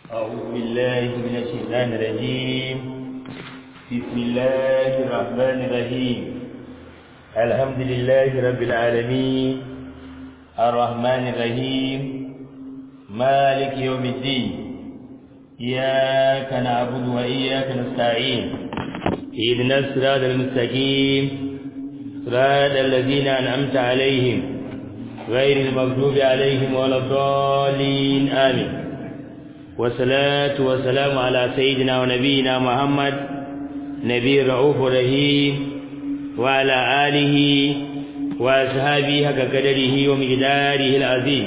أعوذ بالله من الشيطان الرجيم بسم الله الرحمن الرحيم الحمد لله رب العالمين الرحمن الرحيم مالك يوم الدين إياك نعبد وإياك نستعين اهدنا الصراط المستقيم صراط الذين أنعمت عليهم غير المغضوب عليهم ولا الضالين آمين والصلاة والسلام على سيدنا ونبينا محمد نبي الرؤوف الرحيم وعلى آله وأصحابه حق قدره ومقداره العظيم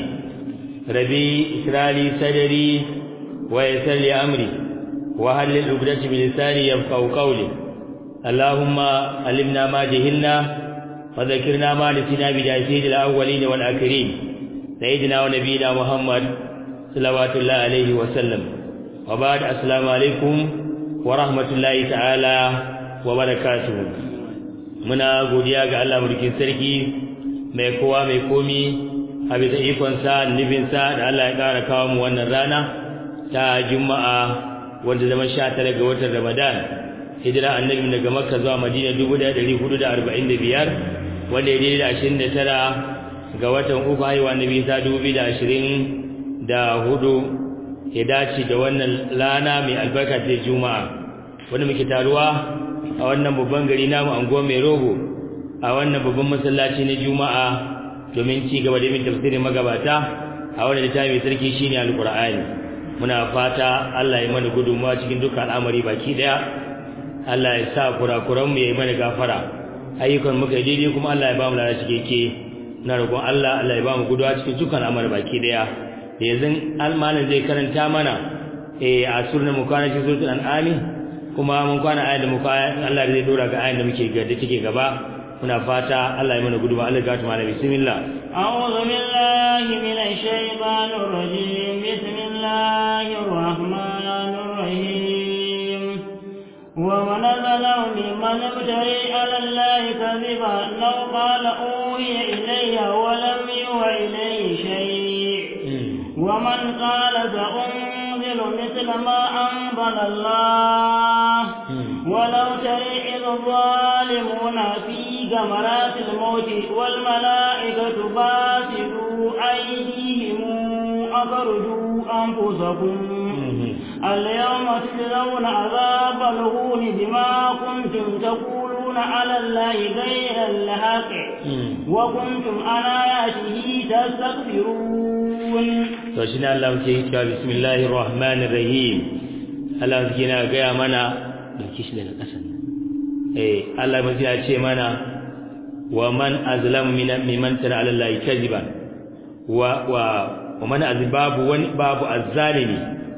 ربي اشرح لي صدري ويسر لي أمري وهل العقدة بلساني يفقهوا قولي اللهم علمنا ما جهلنا وذكرنا ما نسينا بجاهد الأولين والآخرين سيدنا ونبينا محمد صلوات الله عليه وسلم وبعد السلام عليكم ورحمة الله تعالى وبركاته muna godiya ga Allah mulkin sarki mai kowa mai komi a bisa ikonsa nufinsa da Allah ya ƙara kawo mu wannan rana ta juma'a wanda zama sha tara ga watan ramadan hijira annabi daga makka zuwa madina dubu ɗaya ɗari hudu da arba'in da biyar wanda ya daidai da ashirin da tara ga watan uku haihuwa nabi ta dubu biyu da ashirin da hudu ya dace da wannan lana mai albarka ta juma'a wanda muke taruwa a wannan babban gari namu anguwa mai rogo a wannan babban masallaci na juma'a domin ci gaba da yin tafsirin magabata a wannan littafi mai sarki shine alqur'ani muna fata Allah ya mana gudunmawa cikin dukkan al'amari baki daya Allah ya sa kurakuran mu ya yi mana gafara ayyukan muka daidai kuma Allah ya ba mu lada cikeke na roƙon Allah Allah ya ba mu guduwa cikin dukkan al'amari baki daya da yanzu almanin zai karanta mana eh a sunan mu kwana cikin suratul an'ami kuma mun kwana ayat da muka Allah zai dora ga ayat da muke ga da take gaba muna fata Allah ya mana gudunmawa Allah ya gata mana bismillah أعوذ بالله من الشيطان الرجيم بسم الله الرحمن الرحيم ومن ظلم ممن ابتغي على الله كذبا لو قال أوحي إلي ولم يوح إليه شيء ومن قال سأنزل مثل ما أنزل الله ولو ترى إذ الظالمون في غمرات الموت والملائكة باسطوا أيديهم أخرجوا أنفسكم اليوم تجزون عذاب الهون بما كنتم تقولون على الله غير الحق وكنتم عن آياته تستكبرون to shine Allah yake cewa bismillahir rahmanir rahim Allah yake na ga mana da kishi da kasan eh Allah ya ce mana wa man azlam mimman tara ala Allah kadiban wa wa wa man azbabu wani babu azzalimi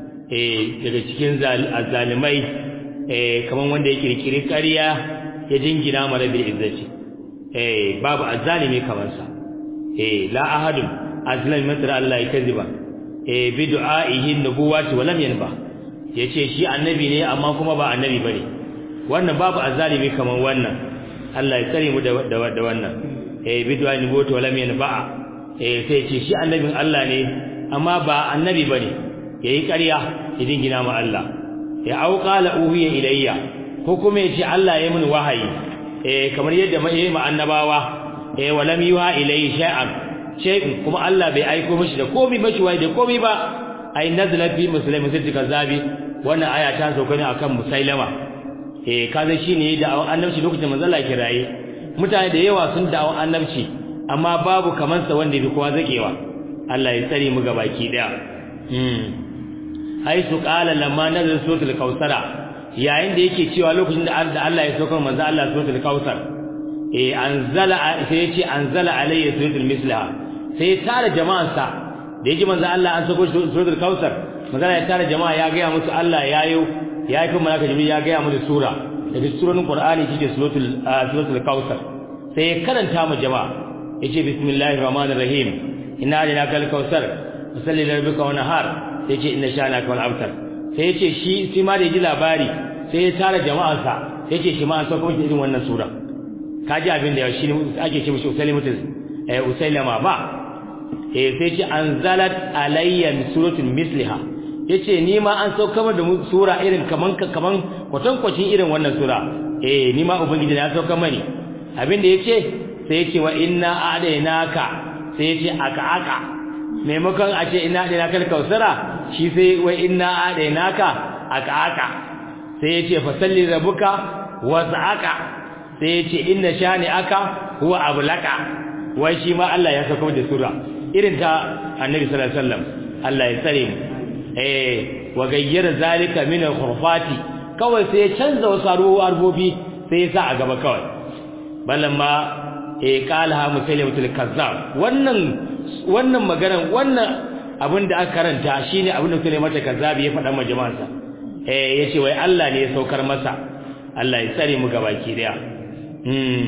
eh daga cikin azzalimai eh kaman wanda ya kirkiri ƙarya ya jingina mara bil izzati eh babu azzalimi kaman sa eh la ahadun azlam mimman tara ala Allah kadiban eh bi du'aihi nubuwati wa lam yanba yace shi annabi ne amma kuma ba annabi bane wannan babu azzalimi kaman wannan Allah ya tsare mu da da wannan eh bi du'ai nubuwati wa lam yanba eh sai ce shi annabin Allah ne amma ba annabi bane yayi ƙarya ya dingina ma Allah ya auqala uhiya ilayya ko kuma yace Allah ya mun wahayi eh kamar yadda mai ma annabawa eh wa lam yuha ilayhi shay'an shay'in kuma Allah bai aiko mishi da komai ba shi wai da komai ba ai nazala fi muslimin sai kazabi wannan aya ta sauka ne akan musailama eh kaza shine da annabci lokacin manzo Allah kiraye mutane da yawa sun da'awa annabci amma babu kaman sa wanda bi kowa zakewa Allah ya tsare mu gabaki daya hmm haisu qala lamma nazala suratul kausara yayin da yake cewa lokacin da Allah ya sauka manzo Allah suratul kausar eh anzala sai yace anzala alayya suratul mislaha sai ya tara jama'ansa da yaji manzo Allah an sako suratul kausar manzo ya tara jama'a ya ga musu Allah yayo ya yi kuma malaka jibril ya ga musu sura daga surorin qur'ani shike suratul suratul kausar sai ya karanta mu jama'a yace bismillahir rahmanir rahim inna lana kal kausar salli li rabbika wa nahar sai yace inna shana kal abtar sai yace shi sai ma da yaji labari sai ya tara jama'ansa sai yace shi ma an sako irin wannan sura kaji abin da shi ake ce mishi usailimatu eh usailama ba eh sai ce anzalat alayya suratul misliha yace ni ma an saukar da sura irin kaman kaman kwatankwacin irin wannan sura eh ni ma ubangiji ya saukar mani abinda yace sai yace wa inna a'dainaka sai yace aka aka maimakon a ce inna a'dainaka kausara shi sai wa inna a'dainaka aka aka sai yace fasalli rabbuka wasa'aka sai yace inna shani aka huwa ablaka wai shi ma Allah ya saukar da sura irin ta annabi sallallahu alaihi wasallam Allah ya tsare mu eh wa gayyara zalika min al-khurfati kawai sai ya canza wasu arbobi sai ya sa a gaba kawai balamma eh qala ha musaylimatul kazzab wannan wannan maganar wannan abin da aka karanta shine abin da musaylimatul kazzab ya faɗa ma jama'arsa eh yace wai Allah ne ya saukar masa Allah ya tsare mu gabaki daya hmm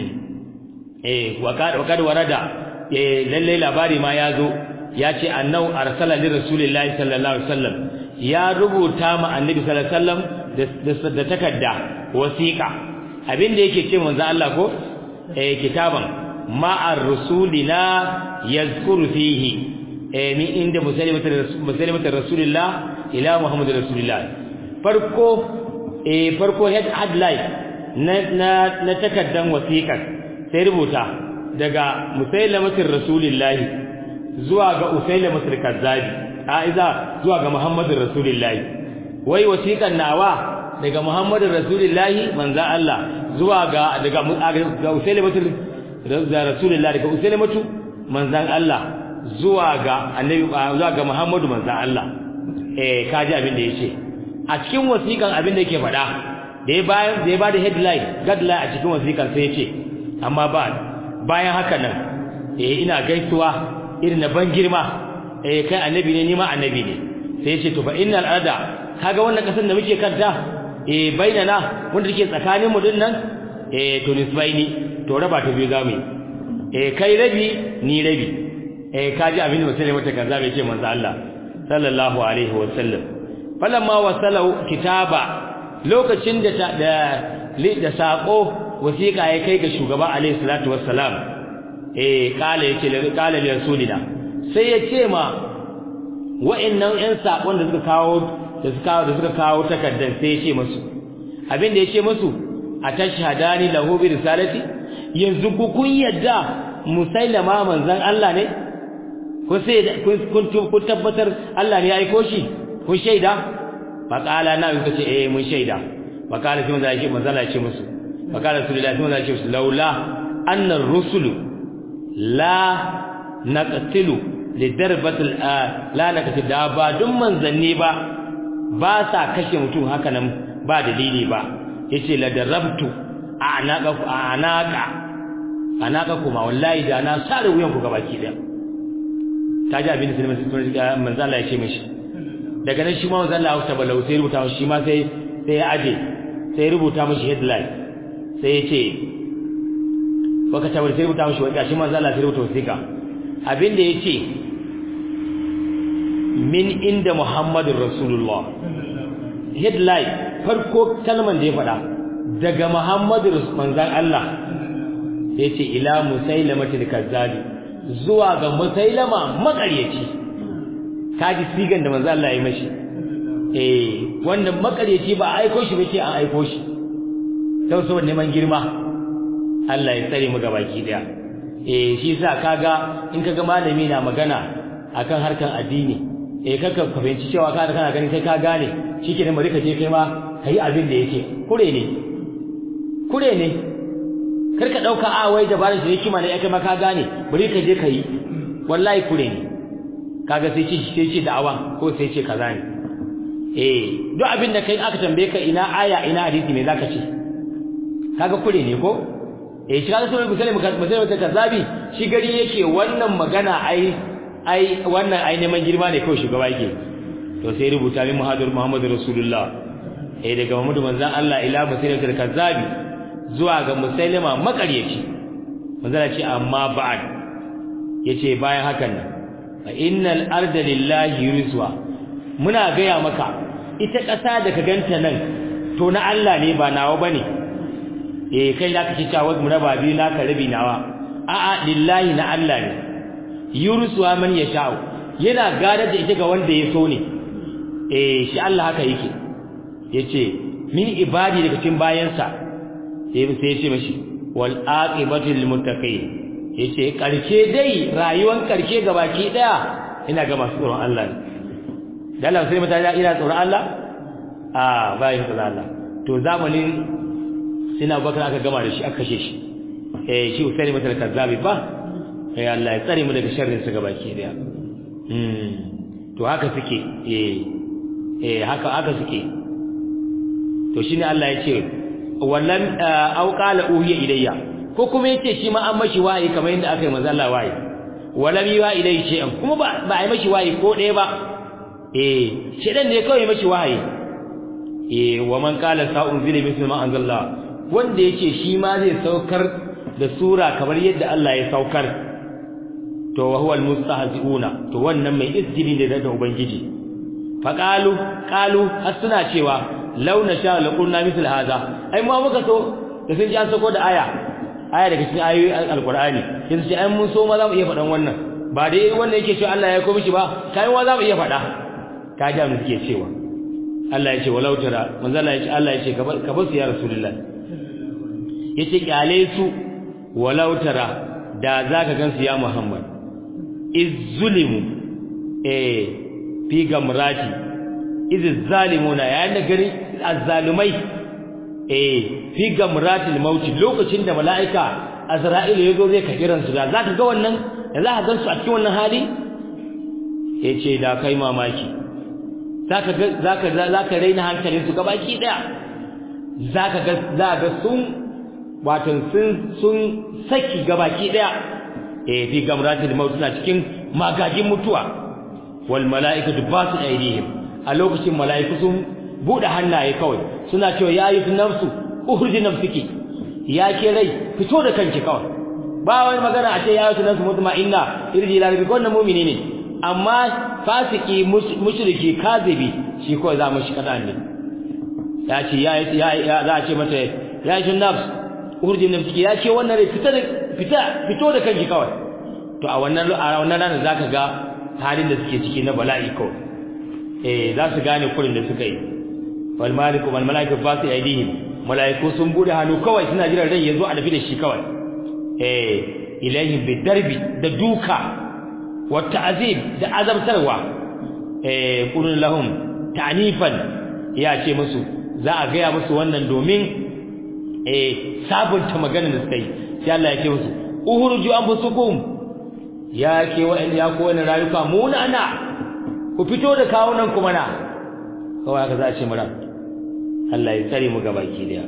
eh wa kad warada eh lalle labari ma ya zo ya ce annau arsala li rasulillahi sallallahu alaihi wasallam ya rubuta ma annabi sallallahu alaihi wasallam da takarda wasiqa abinda yake ce manzo Allah ko eh kitaban ma'ar rusulina yazkuru fihi eh min inda musalimatar musalimatar rasulillah ila muhammadur rasulillah farko eh farko headline na na na takaddan wasiqar sai rubuta daga musailamatar rasulillahi zuwa ga usailamatar kazzabi aiza zuwa ga muhammadur rasulillahi wai wasiqan nawa daga muhammadur rasulillahi manzo Allah zuwa ga daga ga usailamatar da rasulillahi daga usailamatu manzan Allah zuwa ga annabi zuwa ga muhammadu manzan Allah eh kaji abin da yace a cikin wasiqan abin da yake faɗa da ya bayan da ya bada headline guideline a cikin wasiqan sai yace amma ba bayan haka nan eh ina gaisuwa irin na ban girma eh kai annabi ne ni ma annabi ne sai yace to fa innal arda kaga wannan kasar da muke kanta eh bainana wanda take tsakanin mu dinnan eh to nisbaini to raba ta biyu zamu eh kai rabi ni rabi eh kaji abin da sai mata kaza bai ce manzo Allah sallallahu alaihi wa sallam falamma wasalau kitaba lokacin da da da sako wasiqa ya kai ga shugaba alaihi salatu wassalam eh kala yace kala li rasulina sai ya ce ma wa'annan ƴan sakon da suka kawo da suka kawo da suka kawo takaddan sai ya ce musu abin da ya ce musu atashhadani lahu bi risalati yanzu ku kun yadda musailama manzon Allah ne ko sai kun kun tabbatar Allah ne ya aiko shi kun shaida faqala na yuka ce eh mun shaida faqala sai manzon Allah manzon Allah ya ce musu faqala rasulullahi sallallahu alaihi wasallam laula anna ar-rusul la naqtilu li darbatil la naqtilu da ba dun manzanni ba ba sa kashe mutum haka nan ba dalili ba yace la darabtu anaka anaka anaka kuma wallahi da na sare wuyan ku gabaki daya ta ji abin da sai manzo Allah ya ce mishi daga nan shi ma manzo Allah ya tabbala sai rubuta shi ma sai sai ya aje sai rubuta mishi headline sai ya ce baka tabbata sai rubuta mishi wanda shi manzo Allah sai rubuta wasiqa abin da yace min inda Muhammadur Rasulullah headline farko kalman da ya faɗa daga Muhammadu manzan Allah yace ila musailamatil kazzabi zuwa ga musailama makaryaci kaji sigan da manzan Allah ya mashi eh wanda makaryaci ba aiko shi bace an aiko shi sau saboda neman girma Allah ya tsare mu gabaki daya eh shi yasa kaga in kaga malami na magana akan harkan addini eh kaka ka fahimci cewa ka kana ganin kai ka gane shikenan bari ka je kai ma kai abin da yake kure ne kure ne kar ka dauka a wai dabarar shi hikima ne kai ma ka gane bari ka je kai wallahi kure ne kaga sai ce sai ce da'awa ko sai ce kaza ne eh duk abin da kai aka tambaye ka ina aya ina hadisi me zaka ce kaga kure ne ko eh shi kaga sai musulmi musulmi ta kazabi shi gari yake wannan magana ai ai wannan ai neman girma ne kawai shugaba yake to sai rubuta min muhadir muhammadu rasulullah eh daga muhammadu manzon Allah ila musailatul kazzabi zuwa ga musailama makaryaci manzon ce amma ba'd yace bayan hakan nan fa innal arda lillahi yuriswa muna gaya maka ita ƙasa da ka ganta nan to na Allah ne ba nawa bane eh kai da kake cewa mu raba biyu naka rabi nawa a'a lillahi na Allah ne yurusuwa man yasha'u yana gadar da ita ga wanda ya so ne eh shi Allah haka yake yace min ibadi daga cikin bayansa sai sai yace mashi wal aqibatu lil muttaqin yace karshe dai rayuwar karshe gabaki daya ina ga masu tsoron Allah ne dalla sai mutane ina tsoron Allah a bayin tsoron Allah to zamanin sina bakar aka gama da shi aka kashe shi eh shi usaini mutal kazzabi ba eh Allah ya tsare mu daga sharrin sa gabaki daya mm to haka suke eh eh haka haka suke to shine Allah ya ce wallan au qala uhiya ilayya ko kuma yace shi ma an mashi wahayi kamar yadda aka yi manzo Allah wahayi walam yuha ilayhi shay'an kuma ba ba ai mashi wahayi ko ɗaya ba eh shedan ne kawai mashi wahayi eh wa man qala sa'unzila mithla ma anzalna wanda yake shi ma zai saukar da sura kamar yadda Allah ya saukar to wa huwa almustahzi'una to wannan mai izgili ne da ubangiji fa qalu qalu har suna cewa law nasha la qulna mithl hadha ai mu muka so da sun ji an sako da aya aya daga cikin ayoyi alqur'ani yanzu sai ai mun so ma za mu iya faɗan wannan ba dai wanda yake cewa Allah ya komi shi ba kai wa za mu iya faɗa ka ji mu suke cewa Allah ya ce walau tara manzo Allah ya ce Allah ya ce ka bar su ya rasulullah yace kyale su walau tara da zaka gansu ya Muhammad izzulimu eh fi gamrati iz zalimuna yayin da gari azzalumai eh fi gamratil maut lokacin da malaika azra'ilu yazo zai ka kiran su da zaka ga wannan da zaka gansu a cikin wannan hali yace da kai mamaki zaka ga zaka zaka raina hankalin su gabaki daya zaka ga zaka sun watan sun sun saki gabaki daya eh fi gamratil maut suna cikin magagin mutuwa wal malaikatu basu aidihim a lokacin malaiku sun bude hannaye kawai suna cewa ya yi nafsu ukhruji nafsiki ya ke rai fito da kanki kawai ba wani magana a ce ya yi nafsu mutma'inna irji ila rabbika wannan mu'mini ne amma fasiki mushriki kazibi shi kawai za mu shi kadan ne ya ce ya ya za a ce mata ya yi nafsu ukhruji nafsiki ya ce wannan rai fita fita fito da kanki kawai to a wannan a wannan ranar zaka ga halin da suke ciki na bala'i kawai eh za su gane kurin da suka yi wal maliku wal malaiku fasu aidihim malaiku sun bude hannu kawai suna jiran rai yazo a dafi da shi kawai eh ilaihim bidarbi da duka wa ta'zib da azabtarwa eh qulun lahum ta'nifan ya ce musu za a gaya musu wannan domin eh sabunta maganar da suka yi sai Allah ya ce musu uhuruju anfusukum ya ke wa'anda ya ko wani rayuka munana ku fito da kawunan ku mana kawai haka za a ce mura Allah ya tsare mu gabaki daya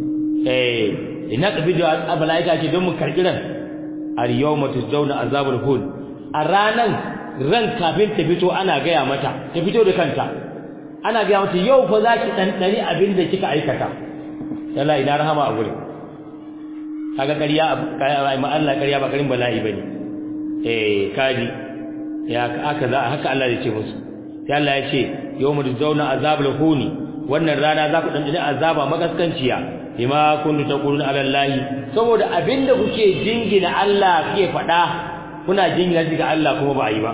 eh ina kabidu abalaika ce don mu karbi ran al yawma tuzawna azabul hud a ranan ran kafin ta fito ana gaya mata ta fito da kanta ana gaya mata yau fa zaki dandani abin da kika aikata Allah ina rahama a gurin kaga ƙarya ma Allah ƙarya ba karin bala'i bane eh kaji ya aka za haka Allah ya ce musu sai Allah ya ce yawmul zauna azabul huni wannan rana za ku dandane azaba magaskanciya bima kuntu taquluna ala allahi saboda abinda kuke jingina Allah kuke faɗa kuna jingina shi ga Allah kuma ba a yi ba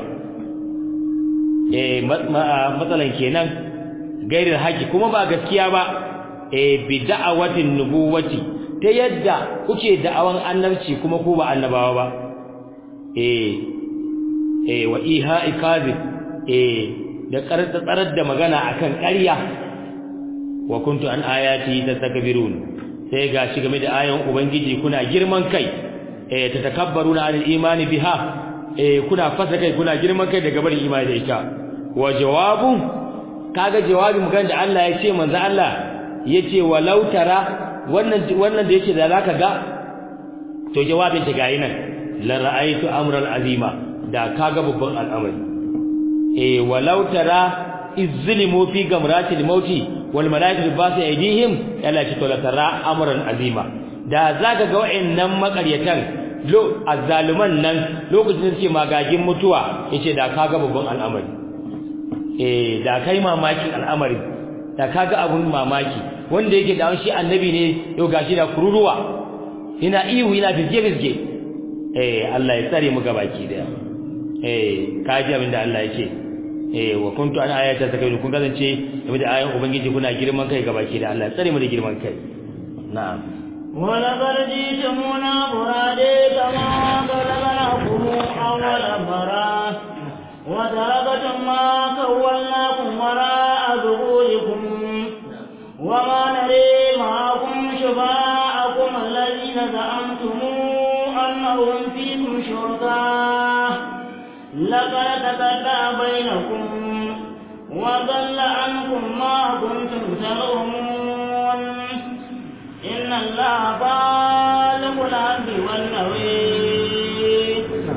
eh matsalan kenan gairin haƙi kuma ba gaskiya ba eh bi da'awatin nubuwati ta yadda kuke da'awan annabci kuma ku ba annabawa ba eh eh wa iha'i kadhib eh da karanta tsarar da magana akan ƙarya wa kuntu an ayati tastakbirun sai gashi game da ayan ubangiji kuna girman kai eh tatakabbaruna anil imani biha eh kuna fasa kai kuna girman kai daga barin imani da ita wa jawabu kaga jawabin magana da Allah ya ce manzo Allah yace walau tara wannan wannan da yake da zaka ga to jawabin ta gayi nan la ra'aytu amran azima da kaga babban al'amari eh walau tara izlimu fi gamratil mauti wal malaikatu basu aidihim yalla ce to la tara amran azima da zaka ga wayannan makaryatan lo azzaluman nan lokacin da suke magagin mutuwa yace da kaga babban al'amari eh da kai mamakin al'amari da kaga abun mamaki wanda yake da shi annabi ne yau gashi da kururuwa ina ihu ina bizge bizge eh Allah ya tsare mu gabaki daya eh kaji abin da Allah yake eh wa kuntu an ayata takayyu kun kasance game da ayan ubangiji kuna girman kai gabaki da Allah tsare mu da girman kai na'am ولقد جئتمونا فرادى كما خلقناكم أول مرة وتركتم ما كولناكم وراء ظهوركم وما نري معكم شفاءكم الذين زعمتم أنهم فيكم شركاء لقد تقطع بينكم وضل عنكم ما كنتم تزعمون إن الله بالغ الأمر والنوي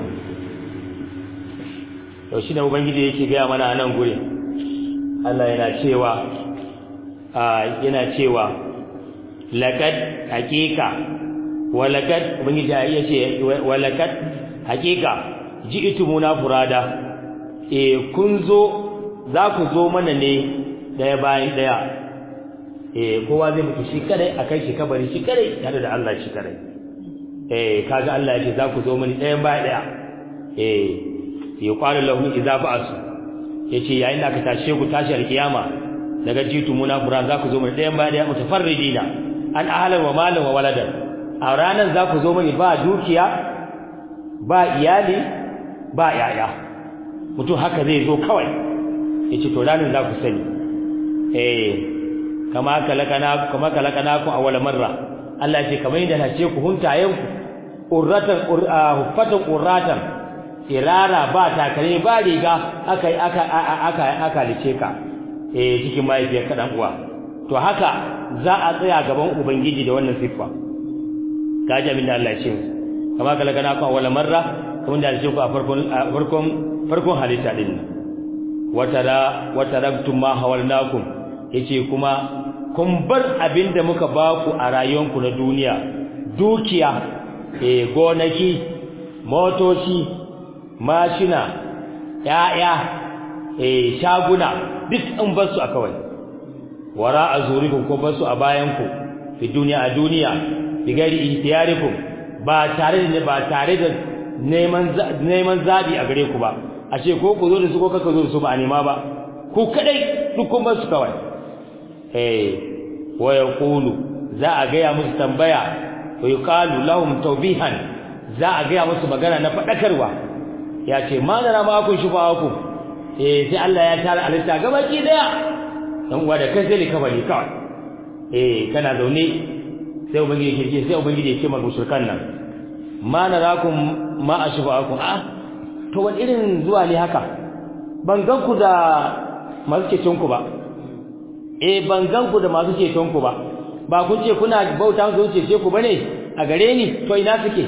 to shi ne ubangiji yake gaya mana a nan guri Allah yana cewa a yana cewa laqad haqiqa wa laqad ubangiji ya ce wa laqad haqiqa ji'tumuna furada eh kun zo za ku zo mana ne daya bayan daya eh kowa zai mutu shi kadai akai shi kabari shi kadai tare da Allah shi kadai eh kaga Allah ya ce za ku zo mani daya bayan daya eh yuqalu lahum idza ba'asu yace yayin da aka tashe ku tashi alkiyama daga jitu munafura za ku zo mun dayan bayan mutafarridina an ahlan wa malan wa waladan a ranan za ku zo mani ba dukiya ba iyali ba yaya mutum haka zai zo kawai yace to ranan za ku sani eh kama kalakana kama kalakana ku awwal marra Allah ce kamar yadda nace ku huntayen ku urratan huffatan urratan irara ba takalmi ba riga aka aka aka aka lice ka eh cikin mahaifiyar ka dan uwa to haka za a tsaya gaban ubangiji da wannan siffa kaji abin da Allah ya ce kama kala kana ku wala marra kamar da ya ce ku a farkon farkon farkon halitta din watara wataraktum ma hawalnakum yace kuma kun bar abin da muka baku a rayuwanku na duniya dukiya eh gonaki motoci mashina ya'ya eh shaguna duk an bar su a kawai wara azurikum ko bar su a bayan ku fi duniya a duniya bi gari ihtiyarikum ba tare da ba tare da neman neman zabi a gare ku ba ashe ko ku zo da su ko kaka zo da su ba a nema ba ku kadai duk kun bar su kawai eh wa yaqulu za a ga ya musu tambaya wa yuqalu lahum tawbihan za a ga ya musu magana na fadakarwa ya ce ma da ma kun shufa ku eh sai Allah ya tara alista gabaki daya dan uwa da kai sai ka bari kawai eh kana zaune sai ubangiji ke ce sai ubangiji ke mar mushrikan nan ma narakum ma ashfa'akum ah to wani irin zuwa ne haka ban gan ku da masu ceton ku ba eh ban gan ku da masu ceton ku ba ba kun ce kuna bauta su ce ku bane a gare ni to ina suke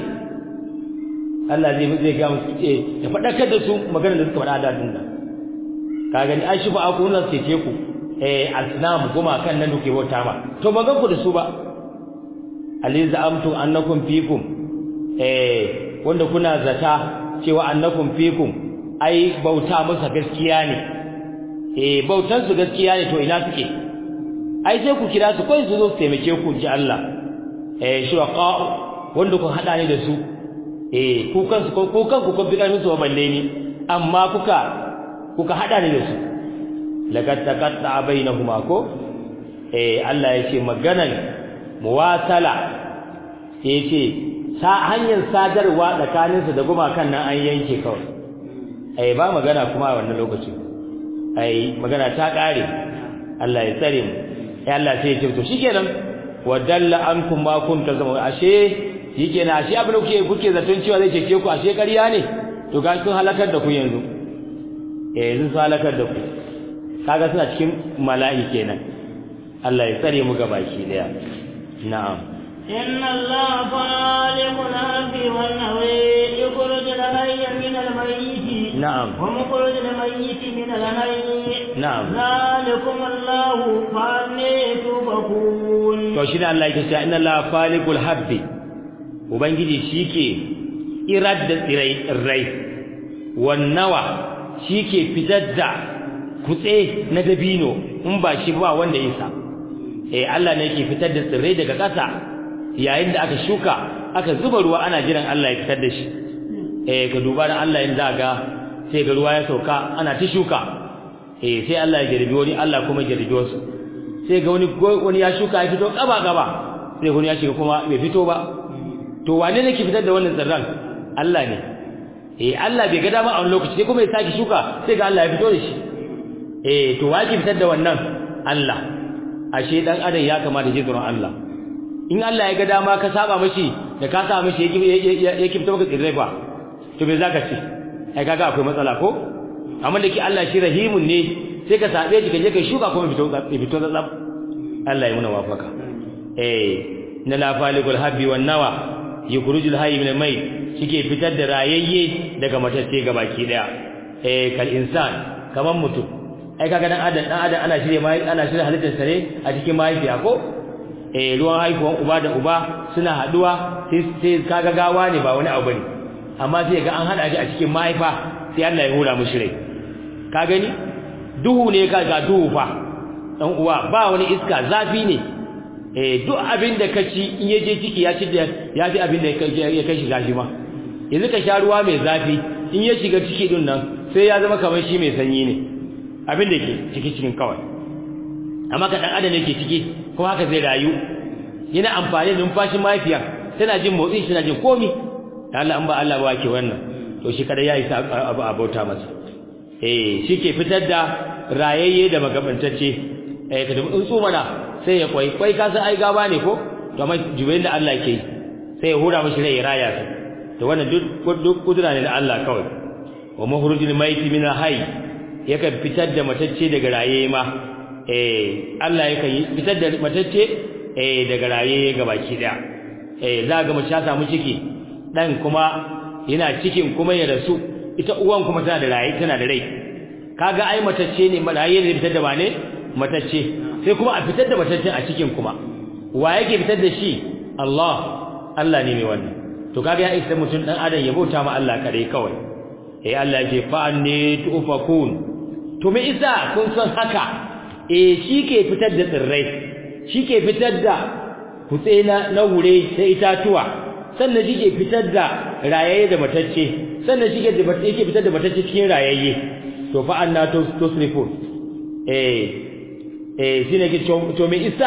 Allah zai zai ga musu ce ya fadakar da su maganar da suka faɗa da dinna ka gani ai shifa aku nan ce ku eh asnam kuma kan nan duke bauta ma to ban gan ku da su ba aliza amtu annakum fikum eh wanda kuna zata cewa annakum fikum ai bauta musa gaskiya ne eh bautan su gaskiya ne to ina suke ai sai ku kira su kai su zo su taimake ku ji Allah eh shuraka wanda ku hada ne da su eh ku kansu ko kanku kun bi karfin su ba balle ni amma kuka kuka hada ne da su laqad taqatta bainahuma ko eh Allah ya ce maganan muwasala sai ce sa hanyar sadarwa tsakaninsu da gumakan nan an yanke kawai ai ba magana kuma a wannan lokaci ai magana ta kare Allah ya tsare mu ai Allah sai ya ce to shikenan wa dalla ankum ma kuntum zama ashe shikenan ashe abin da kuke kuke zaton cewa zai cece ku ashe ƙarya ne to ga sun halakar da ku yanzu eh yanzu sun halakar da ku kaga suna cikin mala'i kenan Allah ya tsare mu gabaki daya na'am إن الله خالق الأرض والنوي يخرج الحي من الميت نعم ومخرج الميت من الحي نعم ذلكم الله فأني تؤفكون to shi ne Allah yake cewa inna Allah faliqul habbi ubangiji shike irad da tsirai rai wannawa shike fitar da kutse na dabino in ba shi ba wanda yasa eh Allah ne yake fitar da tsirrai daga ƙasa yayin da aka shuka aka zuba ruwa ana jiran Allah ya fitar da shi eh ka duba dan Allah yanzu ga sai ga ruwa ya sauka ana ta shuka eh sai Allah ya jarbi wani Allah kuma ya jarbi wasu sai ga wani wani ya shuka ya fito gaba gaba sai wani ya shiga kuma bai fito ba to wane ne ke fitar da wannan tsirran Allah ne eh Allah bai ga dama a wani lokaci sai kuma ya saki shuka sai ga Allah ya fito da shi eh to wa ke fitar da wannan Allah ashe dan adam ya kamata ji tsoron Allah in Allah ya ga dama ka saba mishi da ka saba mishi ya kifta maka tsirrai fa to me zaka ce ai kaga akwai matsala ko amma da ke Allah shi rahimun ne sai ka sabe shi ka je kai shuka kuma fito fito da tsab Allah ya muna wafaka eh na la falikul habbi wan nawa yukhrujul hayy min al-mayt shike fitar da rayayye daga matacce gabaki daya eh kal insan kaman mutum ai kaga dan adam dan adam ana shirye mai ana shirye halittar sa ne a cikin mahaifiya ko eh ruwan haihuwan uba da uba suna haduwa sai sai kaga gawa ne ba wani abu bane amma sai ga an hada shi a cikin mahaifa sai Allah ya hura mushi rai ka gani duhu ne ka ga duhu fa dan uwa ba wani iska zafi ne eh duk abin da ka ci in ya je ciki ya ci da ya fi abin da ya kai shiga shi ma yanzu ka sha ruwa mai zafi in ya shiga ciki din nan sai ya zama kamar shi mai sanyi ne abin da ke ciki cikin kawai amma ka dan adam yake ciki kuma haka zai rayu yana amfani da numfashin mafiya tana jin motsi tana jin komi Allah an ba Allah ba ke wannan to shi kada ya isa abu abota masa eh shi ke fitar da rayayye da magabantacce eh ka dubi tsuntsu mana sai ya kwai kwai ka san ai gaba ne ko to amma jubayin da Allah ke sai ya hura mishi rai ya raya su to wannan duk duk kudura ne da Allah kawai wa mahrujul maiti min hayy yakan fitar da matacce daga raye ma eh Allah yakan yi fitar da matacce eh daga raye ga baki daya eh za ga mace ta samu ciki dan kuma yana cikin kuma ya rasu ita uwan kuma tana da raye tana da rai kaga ai matacce ne raye ne fitar da ba ne matacce sai kuma a fitar da matacce a cikin kuma wa yake fitar da shi Allah Allah ne mai wannan to kaga ya isa mutum dan adam ya bauta ma Allah kare kawai eh Allah ya ce fa anni tufakun to me isa kun san haka eh ke fitar da tsirrai ke fitar da kutse na na hure da itatuwa sannan ke fitar da rayaye da matacce sannan shike da yake fitar da matacce cikin rayayye to fa anna tusrifun eh eh shine ke to me isa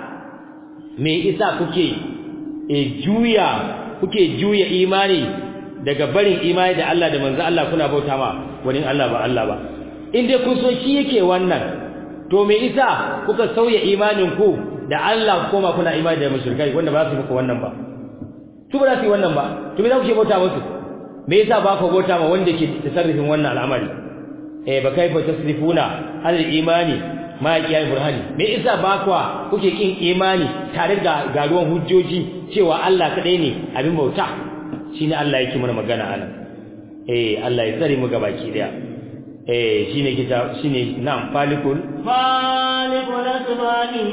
me isa kuke eh juya kuke juya imani daga barin imani da Allah da manzo Allah kuna bauta ma wani Allah ba Allah ba in dai kun so shi yake wannan to me isa kuka sauya imanin ku da Allah koma kuna imani da mushrikai wanda ba su muku wannan ba su ba za su yi wannan ba to me za ku ke bauta musu me yasa ba ku bauta ma wanda ke tasarrufin wannan al'amari eh ba kai fa tasrifuna hal imani ma kiyaye burhani me yasa ba ku kuke kin imani tare da garuwan hujjoji cewa Allah kadai ne abin bauta shine Allah yake mana magana anan eh Allah ya tsare mu gabaki daya eh shine kita shine na'am falikul falikul asbani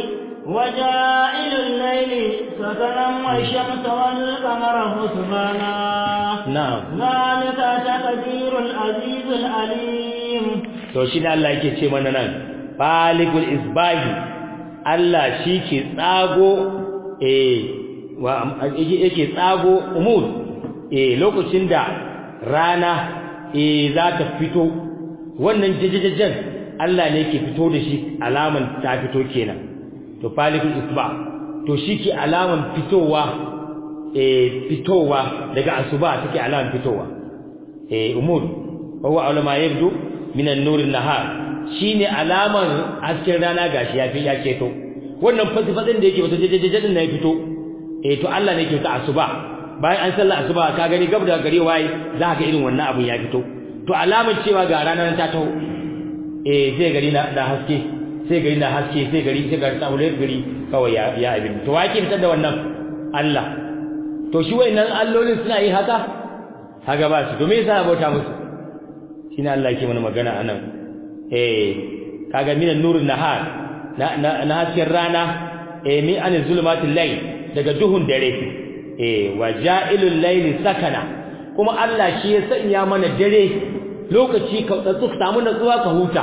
waja'ilul layli sakanan wash-shamsa wal-qamara husbana na'am zalika taqdirul azizul alim to shine Allah yake ce mana nan falikul isbahi Allah shi ke tsago eh wa yake tsago umud eh lokacin da rana eh za ta fito wannan jajjajen Allah ne ke fito da shi alaman ta fito kenan to falikul isba to shi ke alaman fitowa eh fitowa daga asuba take alaman fitowa eh umud huwa ulama yabdu min an-nur an-nahar shine alaman hasken rana gashi ya fi ya keto wannan fasifasin da yake wata jajjajen na ya fito eh to Allah ne ke ta asuba bayan an sallar asuba ka gani gab da gari waye za ka ga irin wannan abun ya fito to alamar cewa ga ranar ta taho eh sai gari na da haske sai gari na haske sai gari sai gari tsawon gari kawai ya ya abin to wa ke fitar da wannan Allah to shi wayannan allolin suna yi haka haka ba su to me yasa bauta musu shine Allah yake mana magana anan eh kaga minan nurun nahar na na hasken rana eh min an zulumatil layl daga duhun dare eh waja'ilul layli sakana kuma Allah shi ya sanya mana dare lokaci ka tsatsu samu natsuwa ka huta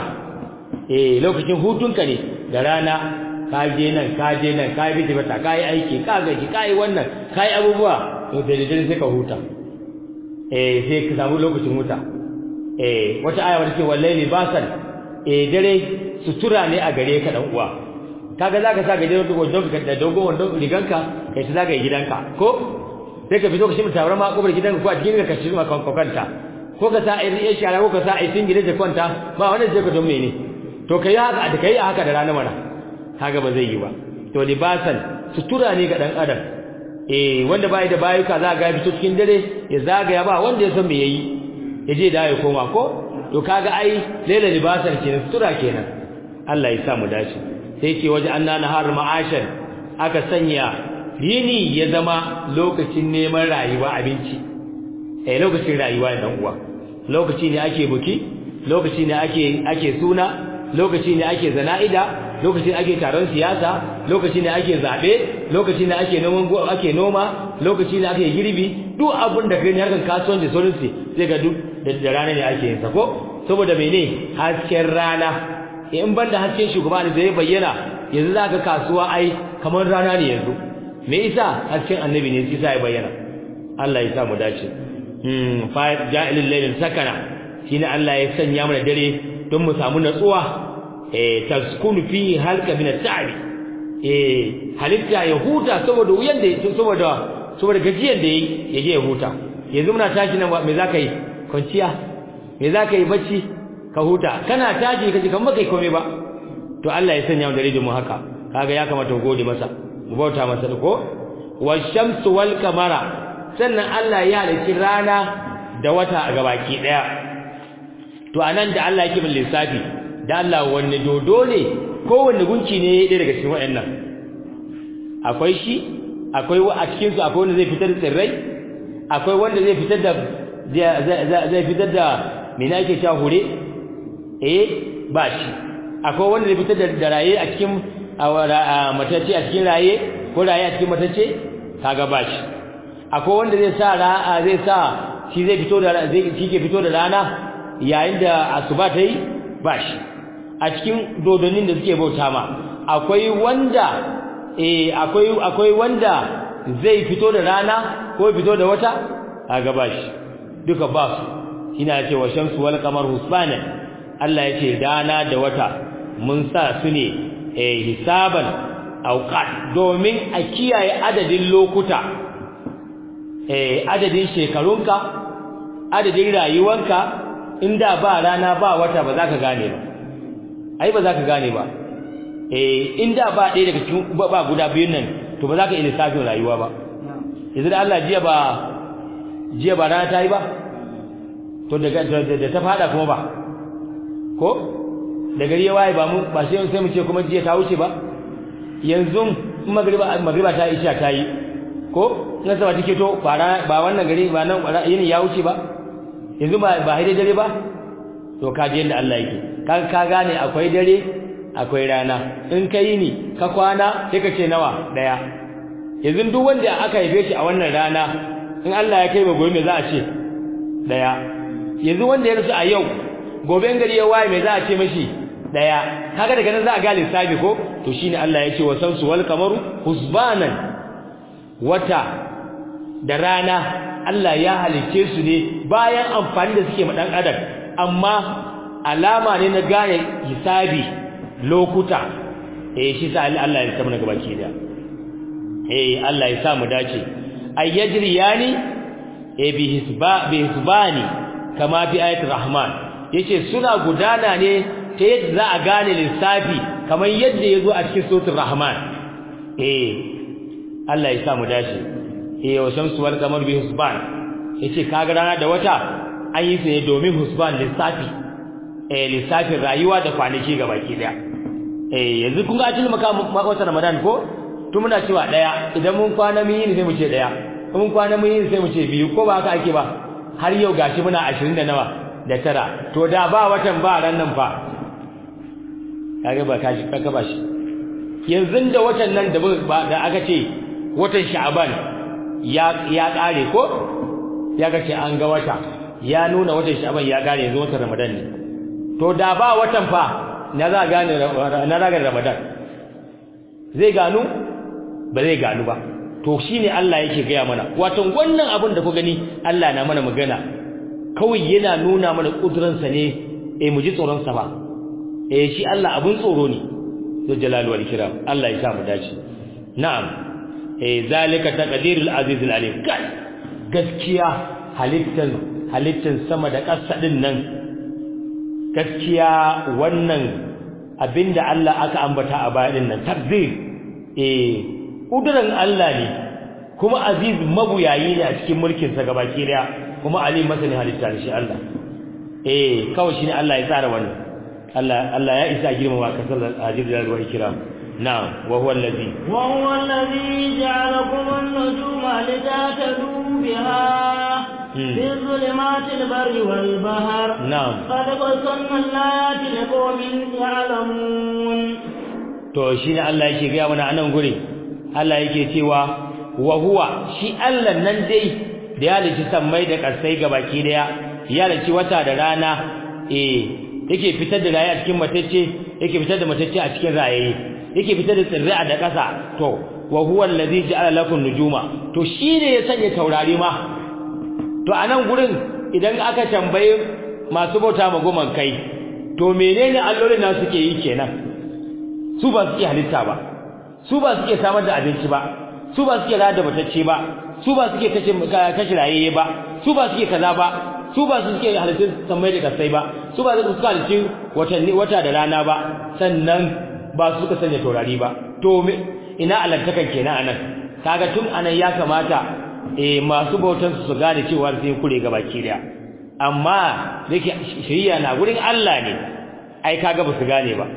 eh lokacin hutunka ne da rana ka je nan ka je nan ka bi bata ka yi aiki ka gaji ka yi wannan ka yi abubuwa to da dare sai ka huta eh sai ka samu lokacin huta eh wata aya wata ce wallahi basan eh dare sutura ne a gare ka dan uwa kaga zaka sa gajeren wandon ka da dogon wandon riganka kai ta zaka yi gidanka ko sai ka fito ka shimta tabarma a kofar gidanka ko a cikin ka shirma kwanta ko ka sa irin ya shara ko ka sa aitin gidan da kwanta ba wanda zai ka don mene to kai haka da kai haka da rana mana kaga ba zai yi ba to libasan sutura ne ga dan adam eh wanda bai da bayuka za ga fito cikin dare ya zagaya ba wanda ya san me yayi ya je da ya koma ko to kaga ai laila libasan kenan sutura kenan Allah ya sa mu dace sai ce waje anna nahar ma'ashan aka sanya yini ya zama lokacin neman rayuwa abinci eh lokacin rayuwa dan uwa lokaci ne ake buki lokaci ne ake ake suna lokaci ne ake zana'ida lokaci ne ake taron siyasa lokaci ne ake zabe lokaci ne ake noman ake noma lokaci ne ake girbi duk abin da kai ne harkan kasuwanci sauransu sai ga duk da rana ne ake yin sa ko saboda mene hasken rana in banda hasken shugaba ne zai bayyana yanzu zaka kasuwa ai kamar rana ne yanzu me yasa hasken annabi ne yasa ya bayyana Allah ya sa mu dace hmm fa ja'ilul layl sakana shine Allah ya sanya mana dare don mu samu natsuwa eh taskunu fi halka min at-ta'bi eh halitta ya huta saboda wuyan da saboda saboda gajiyar da yayi yaje ya huta yanzu muna tashi nan me zaka yi kwanciya me zaka yi bacci ka huta kana tashi kaje kan baka komai ba to Allah ya sanya mu dare da mu haka kaga ya kamata mu gode masa mu bauta masa ko washamsu wal kamara sannan Allah ya halicci rana da wata a gabaki daya to anan da Allah yake bin lissafi da Allah wanne dodo ne ko wanne gunki ne ɗaya daga cikin waɗannan akwai shi akwai a cikin su akwai wanda zai fitar da tsirrai akwai wanda zai fitar da zai fitar da me na yake cewa hure eh ba shi akwai wanda zai fitar da raye a cikin matacce a cikin raye ko raye a cikin matacce kaga ba shi akwai wanda zai sa ra'a zai sa shi zai fito da zai shi ke fito da rana yayin da asuba ta yi ba shi a cikin dodonin da suke bauta ma akwai wanda eh akwai akwai wanda zai fito da rana ko fito da wata kaga ba shi duka ba su ina ce wa shamsu wal qamar husbanan Allah ya ce rana da wata mun sa su ne eh hisaban auqat domin a kiyaye adadin lokuta eh adadin shekarunka adadin rayuwanka inda ba rana ba wata ba za ka gane ba ai ba za ka gane ba eh inda ba ɗaya daga cikin ba guda biyun nan to ba za ka iya lissafin rayuwa ba yanzu da Allah jiya ba jiya ba rana ta yi ba to daga da ta fada kuma ba ko da gari ya waye ba mu ba sai sai mu ce kuma jiya ta wuce ba yanzu magriba magriba ta isha ta yi ko na sama take to ba ba wannan gari ba nan yini ya wuce ba yanzu ba ba haidai dare ba to ka je yanda Allah yake ka ka gane akwai dare akwai rana in ka yi ni ka kwana sai ka ce nawa daya yanzu duk wanda aka haife shi a wannan rana in Allah ya kai ba gobe me za a ce daya yanzu wanda ya rasu a yau gobe gari ya waye me za a ce mashi daya kaga daga nan za a ga lissafi ko to shine Allah ya ce wa samsu wal qamaru husbanan wata da rana Allah ya halice su ne bayan amfani da suke ma dan adam amma alama ne na gane hisabi lokuta eh shi sa Allah ya samu na gabaki da eh Allah ya sa mu dace ay yajriyani eh bi hisba bi hisbani kama fi ayatul rahman yace suna gudana ne ta yadda za a gane lissafi kamar yadda yazo a cikin suratul rahman eh Allah ya sa mu dace eh wa shamsu wal qamar bi hisban yace kaga rana da wata an yi su ne domin hisban lissafi eh lissafin rayuwa da kwanaki gabaki daya eh yanzu kun ga cikin maka wata ramadan ko tun muna cewa daya idan mun kwana mun yi sai mu ce daya mun kwana mun yi sai mu ce biyu ko ba haka ake ba har yau gashi muna 20 da nawa da tara to da ba watan ba ran nan fa kage ba kashi kaga ba shi yanzu da watan nan da da aka ce watan sha'ban ya ya kare ko ya ga ce an ga wata ya nuna watan sha'ban ya kare yanzu watan ramadan ne to da ba watan fa na za gane na ragar ramadan zai gano ba zai gano ba to shine Allah yake gaya mana wato wannan abin da ku gani Allah na mana magana kawai yana nuna mana kuduransa ne eh mu ji tsoron sa ba eh shi Allah abun tsoro ne zul jalali wal ikram Allah ya sa mu dace na'am eh zalika taqdirul azizul alim kai gaskiya halittan halittan sama da ƙasa din nan gaskiya wannan abinda Allah aka ambata a baya din nan takdir eh kuduran Allah ne kuma aziz mabuyayi ne a cikin mulkin sa gabaki daya kuma alim masani halitta ne shi Allah eh kawai shine Allah ya tsara wannan Allah Allah ya isa girmama kasar aziz da ruwa ikram na'am wa huwa allazi wa huwa allazi ja'alakum an-nujuma litahtadu biha في ظلمات البر والبحر نعم قد قصنا الآيات لقوم يعلمون to shine Allah yake ga mana anan guri Allah yake cewa wa huwa shi Allah nan dai da ya lici sammai da kasai gabaki daya ya lici wata da rana eh yake fitar da rayi a cikin matacce yake fitar da matacce a cikin rayayi yake fitar da tsirrai da kasa to wa huwa allazi ja'ala lakum nujuma to shine ya sanya taurari ma to anan gurin idan aka tambaye masu bauta ma goman kai to menene allolin nan suke yi kenan su ba su iya halitta ba su ba su iya samar da abinci ba su ba su iya rada matacce ba su ba su iya kashe kashe rayayye ba su ba su iya kaza ba su ba su iya halittun samai da kasai ba su ba su suka halittun watanni wata da rana ba sannan ba su suka sanya taurari ba to ina alantakan kenan anan kaga tun anan ya kamata eh masu bautan su gane cewa sai kure ga baki daya amma dake shari'a na gurin Allah ne ai kaga ba su gane ba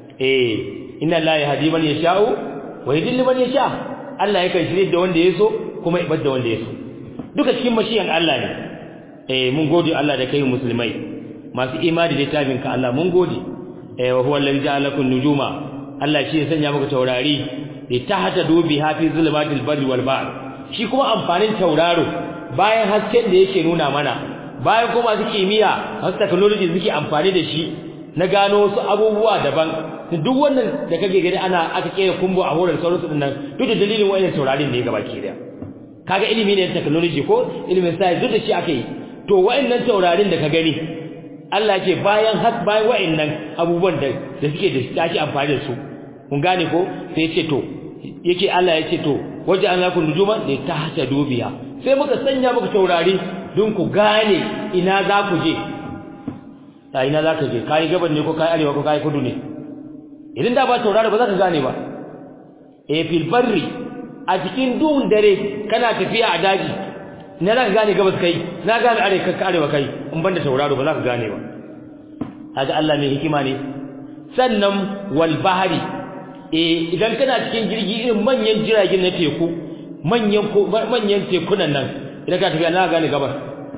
eh inna la yahdi man yasha'u wa yudillu man yasha Allah yakan shirye da wanda yaso kuma ya da wanda yaso duka cikin mashiyan Allah ne eh mun gode Allah da kai musulmai masu imani da tabin ka Allah mun gode eh wa huwa allazi ja'alakum nujuma Allah shi ya sanya muku taurari li tahta dubi hafi zulmatil barri wal bahr shi kuma amfanin tauraro bayan hasken da yake nuna mana bayan kuma su kimiyya wasu technology suke amfani da shi na gano wasu abubuwa daban duk wannan da kake gani ana aka kera kumbo a horar sauransu din nan duk da dalilin wayannan taurarin ne gaba ke da kaga ilimi ne technology ko ilimin science duk da shi aka yi to wayannan taurarin da ka gani Allah ce bayan har bayan wayannan abubuwan da da suke da ake amfani da su kun gane ko sai ya ce to yake Allah ya ce to waje an laku nujuma da ta hata dubiya sai muka sanya muka taurari don ku gane ina za ku je ta ina za ka je kai gaban ne ko kai arewa ko kai kudu ne idan da ba taurari ba za ka gane ba e fil barri a cikin duhun dare kana tafiya a daji ina za ka gane gabas kai na gane arewa ka arewa kai in banda tauraro ba za ka gane ba kaga Allah mai hikima ne sannan wal bahari eh idan kana cikin jirgi irin manyan jiragen na teku manyan manyan tekunan nan idan ka tafi Allah gane gabar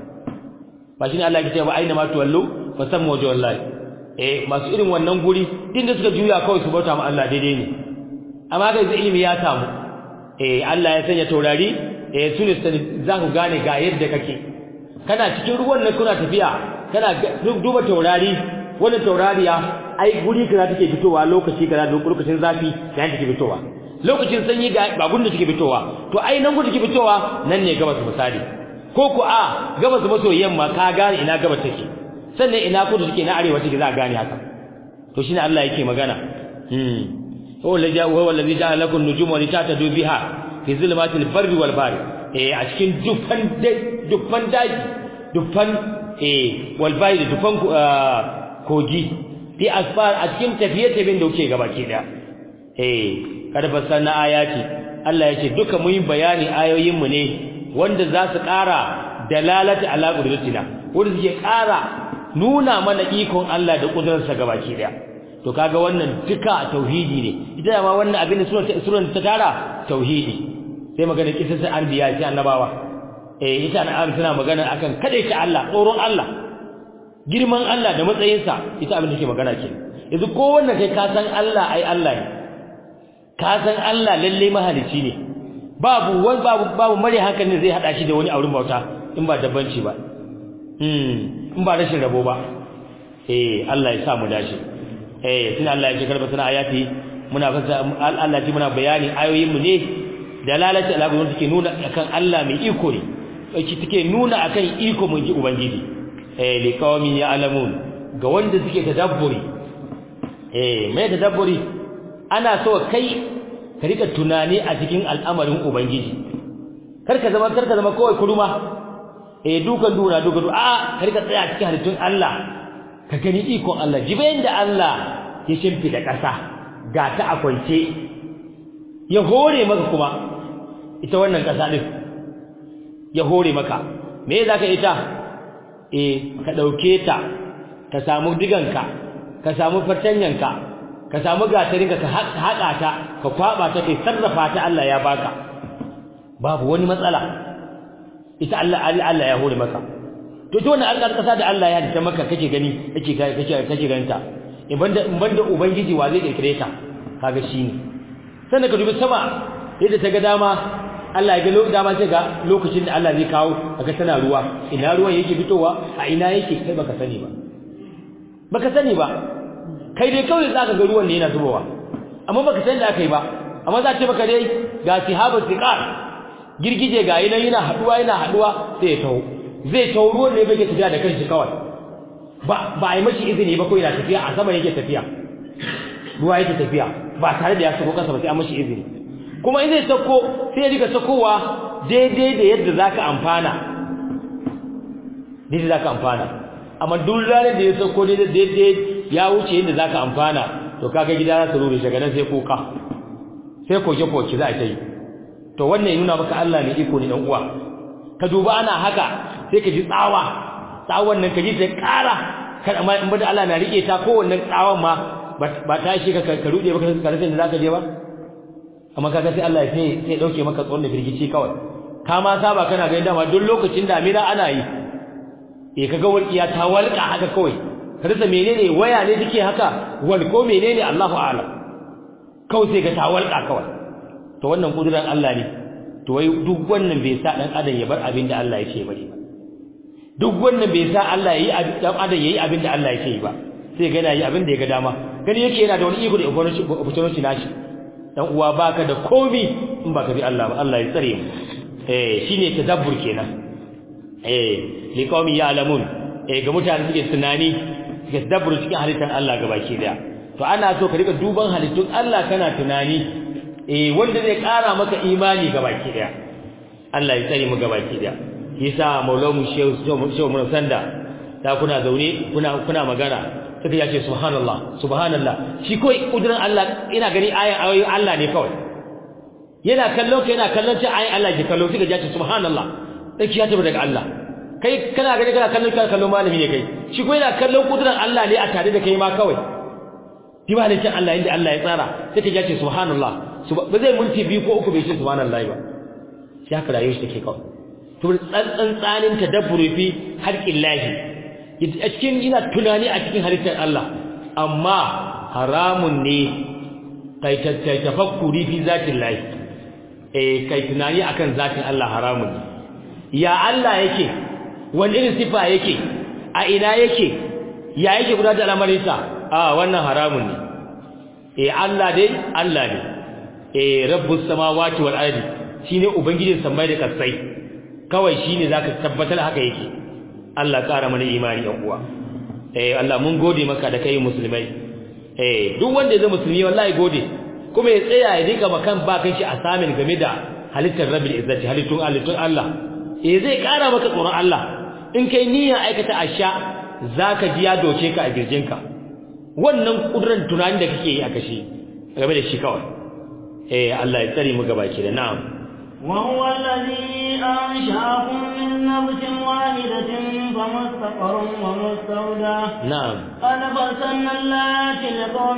ba shine Allah ya ce ba aina ma tuwallu fa sammu wajhu wallahi eh masu irin wannan guri din da suka juya kawai su bauta ma Allah daidai ne amma ga ilimi ya samu eh Allah ya sanya taurari eh sune za ku gane ga yadda kake kana cikin ruwan nan kuna tafiya kana duba taurari wannan taurariya ai guri kaza take fitowa lokaci kaza lokacin zafi yayin take fitowa lokacin sanyi ga ba gudun take fitowa to ai nan gudun take fitowa nan ne gabas misali ko ku a gabas maso yamma ka gane ina gabas take sannan ina kudu take na arewa take za ka gane haka to shine Allah yake magana hmm huwa allazi huwa allazi ja'ala lakum nujuma litatadu biha fi zulmatil barri wal bahri eh a cikin dufan dufan daji dufan eh wal bahri dufan kogi fi asfar a cikin tafiye-tafiyen da kuke gaba ke da eh kada fassarna ayati Allah ya ce duka mun yi bayani ayoyin mu ne wanda za su ƙara dalalata ala qudratina wanda suke ƙara nuna mana ikon Allah da kudurarsa gaba ke da to kaga wannan duka tauhidi ne ita ma wannan abin da suran ta tara tauhidi sai magana kisan anbiya sai annabawa eh ita annabawa tana magana akan kadaita Allah tsoron Allah girman Allah da matsayinsa ita abin da ke magana ke yanzu ko wannan kai ka san Allah ai Allah ne ka san Allah lalle mahalici ne babu wani babu babu mare hankali zai hada shi da wani auren bauta in ba dabbanci ba hmm in ba rashin rabo ba eh Allah ya sa mu dace eh tun Allah ya ce karba sana ayati muna fasa Allah ji muna bayani ayoyin mu ne dalalati alagun take nuna akan Allah mai iko ne take nuna akan iko mun ji ubangiji eh liqaumin ya'lamun ga wanda suke tadabburi eh mai tadabburi ana so kai ka rika tunani a cikin al'amarin ubangiji karka zama karka zama kawai kuruma eh dukan duna dukan a ka rika tsaya cikin halittun Allah ka gani ikon Allah jibayin da Allah ya shimfida ƙasa ga ta a kwance ya hore maka kuma ita wannan ƙasa din ya hore maka me zaka ita eh ka dauke ta ka samu diganka ka samu fartanyanka ka samu gatarinka ka haƙa ta ka kwaba ta kai sarrafa ta Allah ya baka babu wani matsala ita Allah Allah ya hore maka to ita wannan alƙar ƙasa da Allah ya halitta maka kake gani kake kake kake ganta in banda in banda ubangiji wa zai kirkire ta kaga shine sannan ka dubi sama yadda ta ga dama Allah ya ga lokacin dama sai ga lokacin da Allah zai kawo aka tana ruwa ina ruwan yake fitowa a ina yake kai baka sani ba baka sani ba kai dai kawai zaka ga ruwan ne yana zubowa amma baka san da akai ba amma za ce maka dai ga sihaba siqar girgije ga yana yana haduwa yana haduwa sai ya taho zai taho ruwan ne bai tafiya da kanshi kawai ba ba ai mashi izini ba ko yana tafiya a sama yake tafiya ruwa yake tafiya ba tare da ya sako kansa ba sai an mashi izini kuma in zai sako sai ya rika sakowa daidai da yadda zaka amfana daidai zaka amfana amma duk ranar da ya sako daidai daidai ya wuce yadda zaka amfana to kaga gida za su rure shi gadan sai koka sai koke koke za a ta yi to wannan ya nuna maka Allah ne iko ne dan uwa ka duba ana haka sai ka ji tsawa tsawon nan ka ji ta ƙara kada amma in bada Allah na rike ta ko wannan tsawon ma ba ta shi ka ka rude baka ka rasa inda zaka je ba amma kaga sai Allah sai sai dauke maka tsoron da firgici kawai ka ma saba kana ga dama duk lokacin damina ana yi eh kaga walƙiya ta walƙa haka kawai ka rasa menene waya ne take haka wal ko menene Allahu a'lam kawai sai ga ta walƙa kawai to wannan kudurar Allah ne to wai duk wannan bai sa dan adam ya bar abin da Allah yake bari ba duk wannan bai sa Allah yayi dan adam yayi abin da Allah yake yi ba sai ga yana yi abin da ya ga dama gani yake yana da wani iko da opportunity nashi dan uwa baka da komi in baka bi Allah ba Allah ya tsare mu eh shine tadabbur kenan eh liqaumi ya'lamun eh ga mutane suke tunani suke tadabbur cikin halittar Allah gabaki daya to ana so ka rika duban halittun Allah kana tunani eh wanda zai kara maka imani gabaki daya Allah ya tsare mu gabaki daya yasa maulamu shehu shehu mun sanda ta kuna zaune kuna kuna magana suka yace subhanallah subhanallah shi koi kudirin Allah ina gani ayan ayoyin Allah ne kawai yana kallon ka yana kallon ta ayan Allah ke kallo suka yace subhanallah sai ya tabbata daga Allah kai kana gani kana kallon kana kallon malami ne kai shi koi yana kallon kudirin Allah ne a tare da kai ma kawai shi ba cin Allah inda Allah ya tsara sai ka yace subhanallah ba zai minti biyu ko uku bai ce subhanallah ba shi haka rayuwar shi take kawai to tsantsan tsanin tadabburi fi harqin lahi a cikin ina tunani a cikin halittar Allah amma haramun ne kai tafakkuri fi zatin lahi eh kai tunani akan zatin Allah haramun ne ya Allah yake wani irin sifa yake a ina yake ya yake gudanar da al'amarinsa a wannan haramun ne eh Allah dai Allah ne eh rabbus samawati wal ardi shine ubangijin samai da kasai kawai shine zaka tabbatar haka yake Allah ƙara mana imani ɗan uwa eh Allah mun gode maka da kai musulmai eh duk wanda zai musulmi wallahi gode kuma ya tsaya ya rika makan ba kan shi asamin game da halittar rabbil izzati halittun halittun Allah eh zai ƙara maka tsoron Allah in kai niyyar aikata asha zaka ji ya doke ka a girjinka wannan kudurin tunanin da kake yi a kashi game da shi kawai eh Allah ya tsare mu gabaki da na'am وهو الذي أنشأكم من نفس واحدة فمستقر ومستودع نعم قد فصلنا الآيات لقوم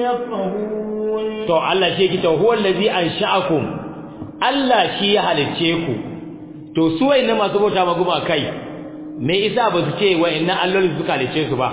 يفقهون to Allah shi yake to huwa allazi ansha'akum Allah shi ya halice ku to su wayannan masu bauta ma guma kai me isa ba su ce wayannan alloli suka halice su ba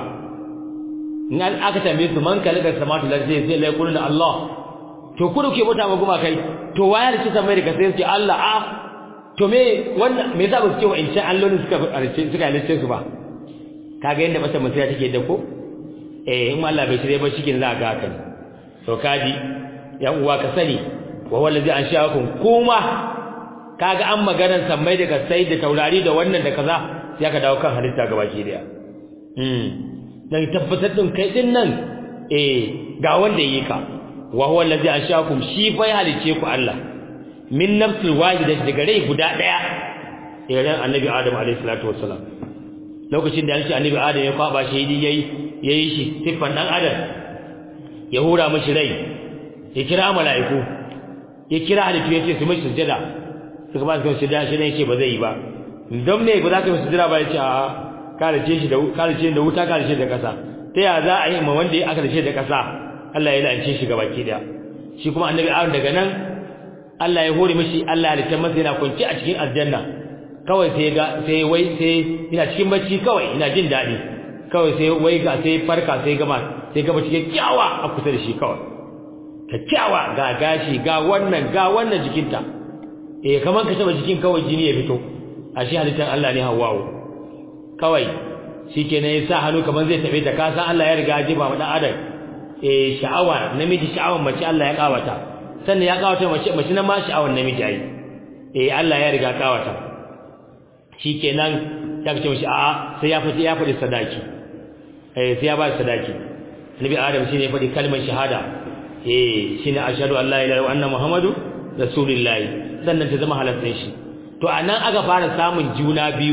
in aka tambaye su man kalaka samatu lazi zai lai kullu Allah to ku da ke bauta ma guma kai to wayar ci samai da kasai ce Allah a to me wannan me yasa ba su ce wayannan alloli suka halice suka halice su ba kaga yanda mata musiya take da ko eh in Allah bai shirye ba shikin za ga haka to kaji yan uwa ka sani wa wallazi ansha'akum kuma kaga an maganar sammai da kasai da taurari da wannan da kaza sai ka dawo kan halitta gabaki daya mm dan tabbatar din kai din nan eh ga wanda yi ka wa huwa allazi anshakum shi fa ya halice ku Allah min nafsil wahida daga rai guda daya irin annabi adam alayhi salatu wassalam lokacin da yanci annabi adam ya kwaba shi yayi yayi shi siffan dan adam ya hura mishi rai ya kira mala'iku ya kira halittu ya ce su mishi sujada suka ba su sujada shi ne ce ba zai yi ba don me ba za ka mishi sujada ba ya ce a'a kalace shi da kalace da wuta kalace da kasa ta ya za a yi ma wanda ya aka dace da kasa Allah ya lance shi gabaki daya shi kuma annabi Adam daga nan Allah ya hore mishi Allah ya halitta masa yana kwance a cikin aljanna kawai sai ga sai wai sai ina cikin bacci kawai ina jin dadi kawai sai wai ga sai farka sai gama sai gaba cikin kyawa a kusa da shi kawai kyakkyawa ga gashi ga wannan ga wannan jikinta eh kaman ka taba jikin kawai jini ya fito ashe halittar Allah ne Hawwa'u kawai shikenan ya sa hannu kaman zai tabe ta kasa Allah ya riga ya jiba wa dan adam eh sha'awa namiji sha'awan mace Allah ya kawata sannan ya kawata mace mace na ma sha'awan namiji ai eh Allah ya riga kawata shikenan ya ce mishi a'a sai ya fadi ya fadi sadaki eh sai ya ba sadaki Nabi Adam shine ya fadi kalmar shahada eh shine ashhadu an la ilaha illallah wa anna muhammadu rasulullahi sannan ta zama halattun shi to anan aka fara samun juna biyu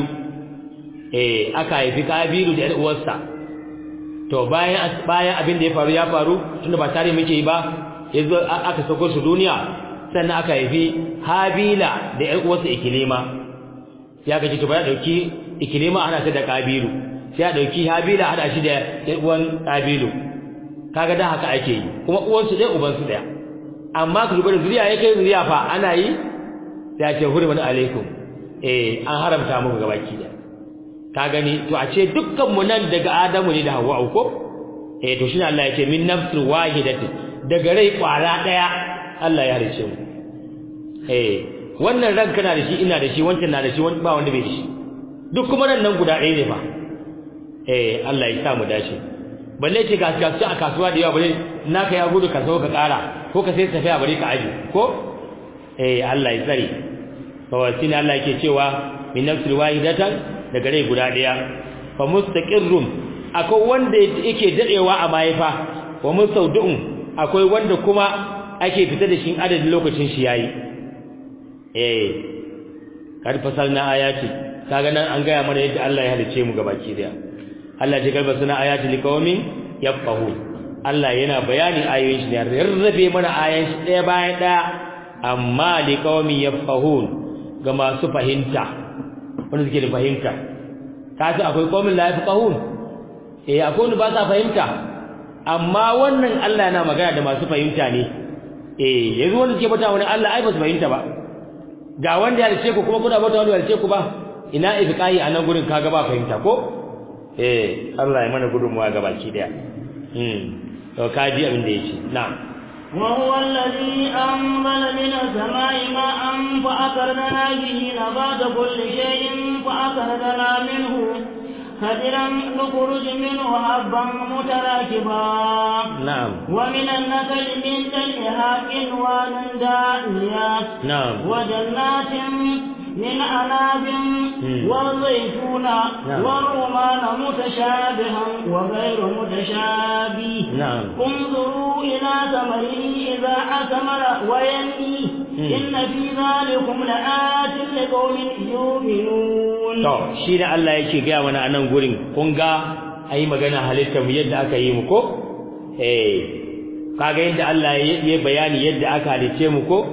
eh aka haifi kabiru da uwarsa to bayan bayan abin da ya faru ya faru tunda ba tare muke yi ba yazo aka sako su duniya sannan aka haifi habila da ƴar uwarsa ikilima ya kace to ba dauki ikilima ana ta da kabiru sai ya dauki habila hada shi da ƴar uwan kabilu kaga da haka ake yi kuma uwansu ɗaya ubansu ɗaya amma ku duba da zuriya ya kai zuriya fa ana yi sai ya ce hurman alaikum eh an haramta muku gabaki da ka gani to a ce dukkan mu nan daga Adamu ne da Hawwa ko eh to shine Allah ya ce min nafsin wahidatin daga rai kwara daya Allah ya harice mu eh wannan ran kana da shi ina da shi wancan na da shi wani ba wanda bai da shi duk kuma ran nan guda ɗaya ne fa eh Allah ya sa mu dace balle ce ga gasu a kasuwa da yawa balle naka ya gudu ka so ka kara ko ka sai tafiya bare ka aje ko eh Allah ya tsare to shine Allah yake cewa min nafsil wahidatan daga rai guda daya fa mustaqirrun akwai wanda yake dadewa a mahaifa wa mustawdu'un akwai wanda kuma ake fita da shi adadin lokacin shi yayi eh kad fasalna ayati kaga nan an gaya mana yadda Allah ya halice mu gabaki daya Allah ya garba suna ayati liqaumin yafqahu Allah yana bayani ayoyin shi ne rarrabe mana ayoyin shi daya bayan daya amma liqaumin yafqahun ga masu fahimta wanda suke da fahimta kasu akwai qaumin la yafqahun eh akwai wanda ba sa fahimta amma wannan Allah yana magana da masu fahimta ne eh yanzu wanda ke bata wani Allah ai ba su fahimta ba ga wanda ya rice ku kuma kuna bata wanda ya rice ku ba ina ifqahi a nan gurin kaga ba fahimta ko eh Allah ya mana gudunmuwa ga baki daya hmm to kaji abin da yake na'am وهو الذي أنزل من السماء ماء فأخرجنا به نبات كل شيء فأخرجنا منه خضرا نخرج منه حبا متراكبا نعم ومن النخل من تلها قنوان دانية نعم وجنات من أناب والزيتون نعم. والرمان متشابها وغير متشابه نعم انظروا إلى ثمره إذا أثمر وينمي إن في ذلكم لآت لقوم يؤمنون to shi ne Allah yake gaya mana a nan gurin kun ga ayi magana halitta mu yadda aka yi mu ko eh kaga yadda Allah ya bayani yadda aka halice mu ko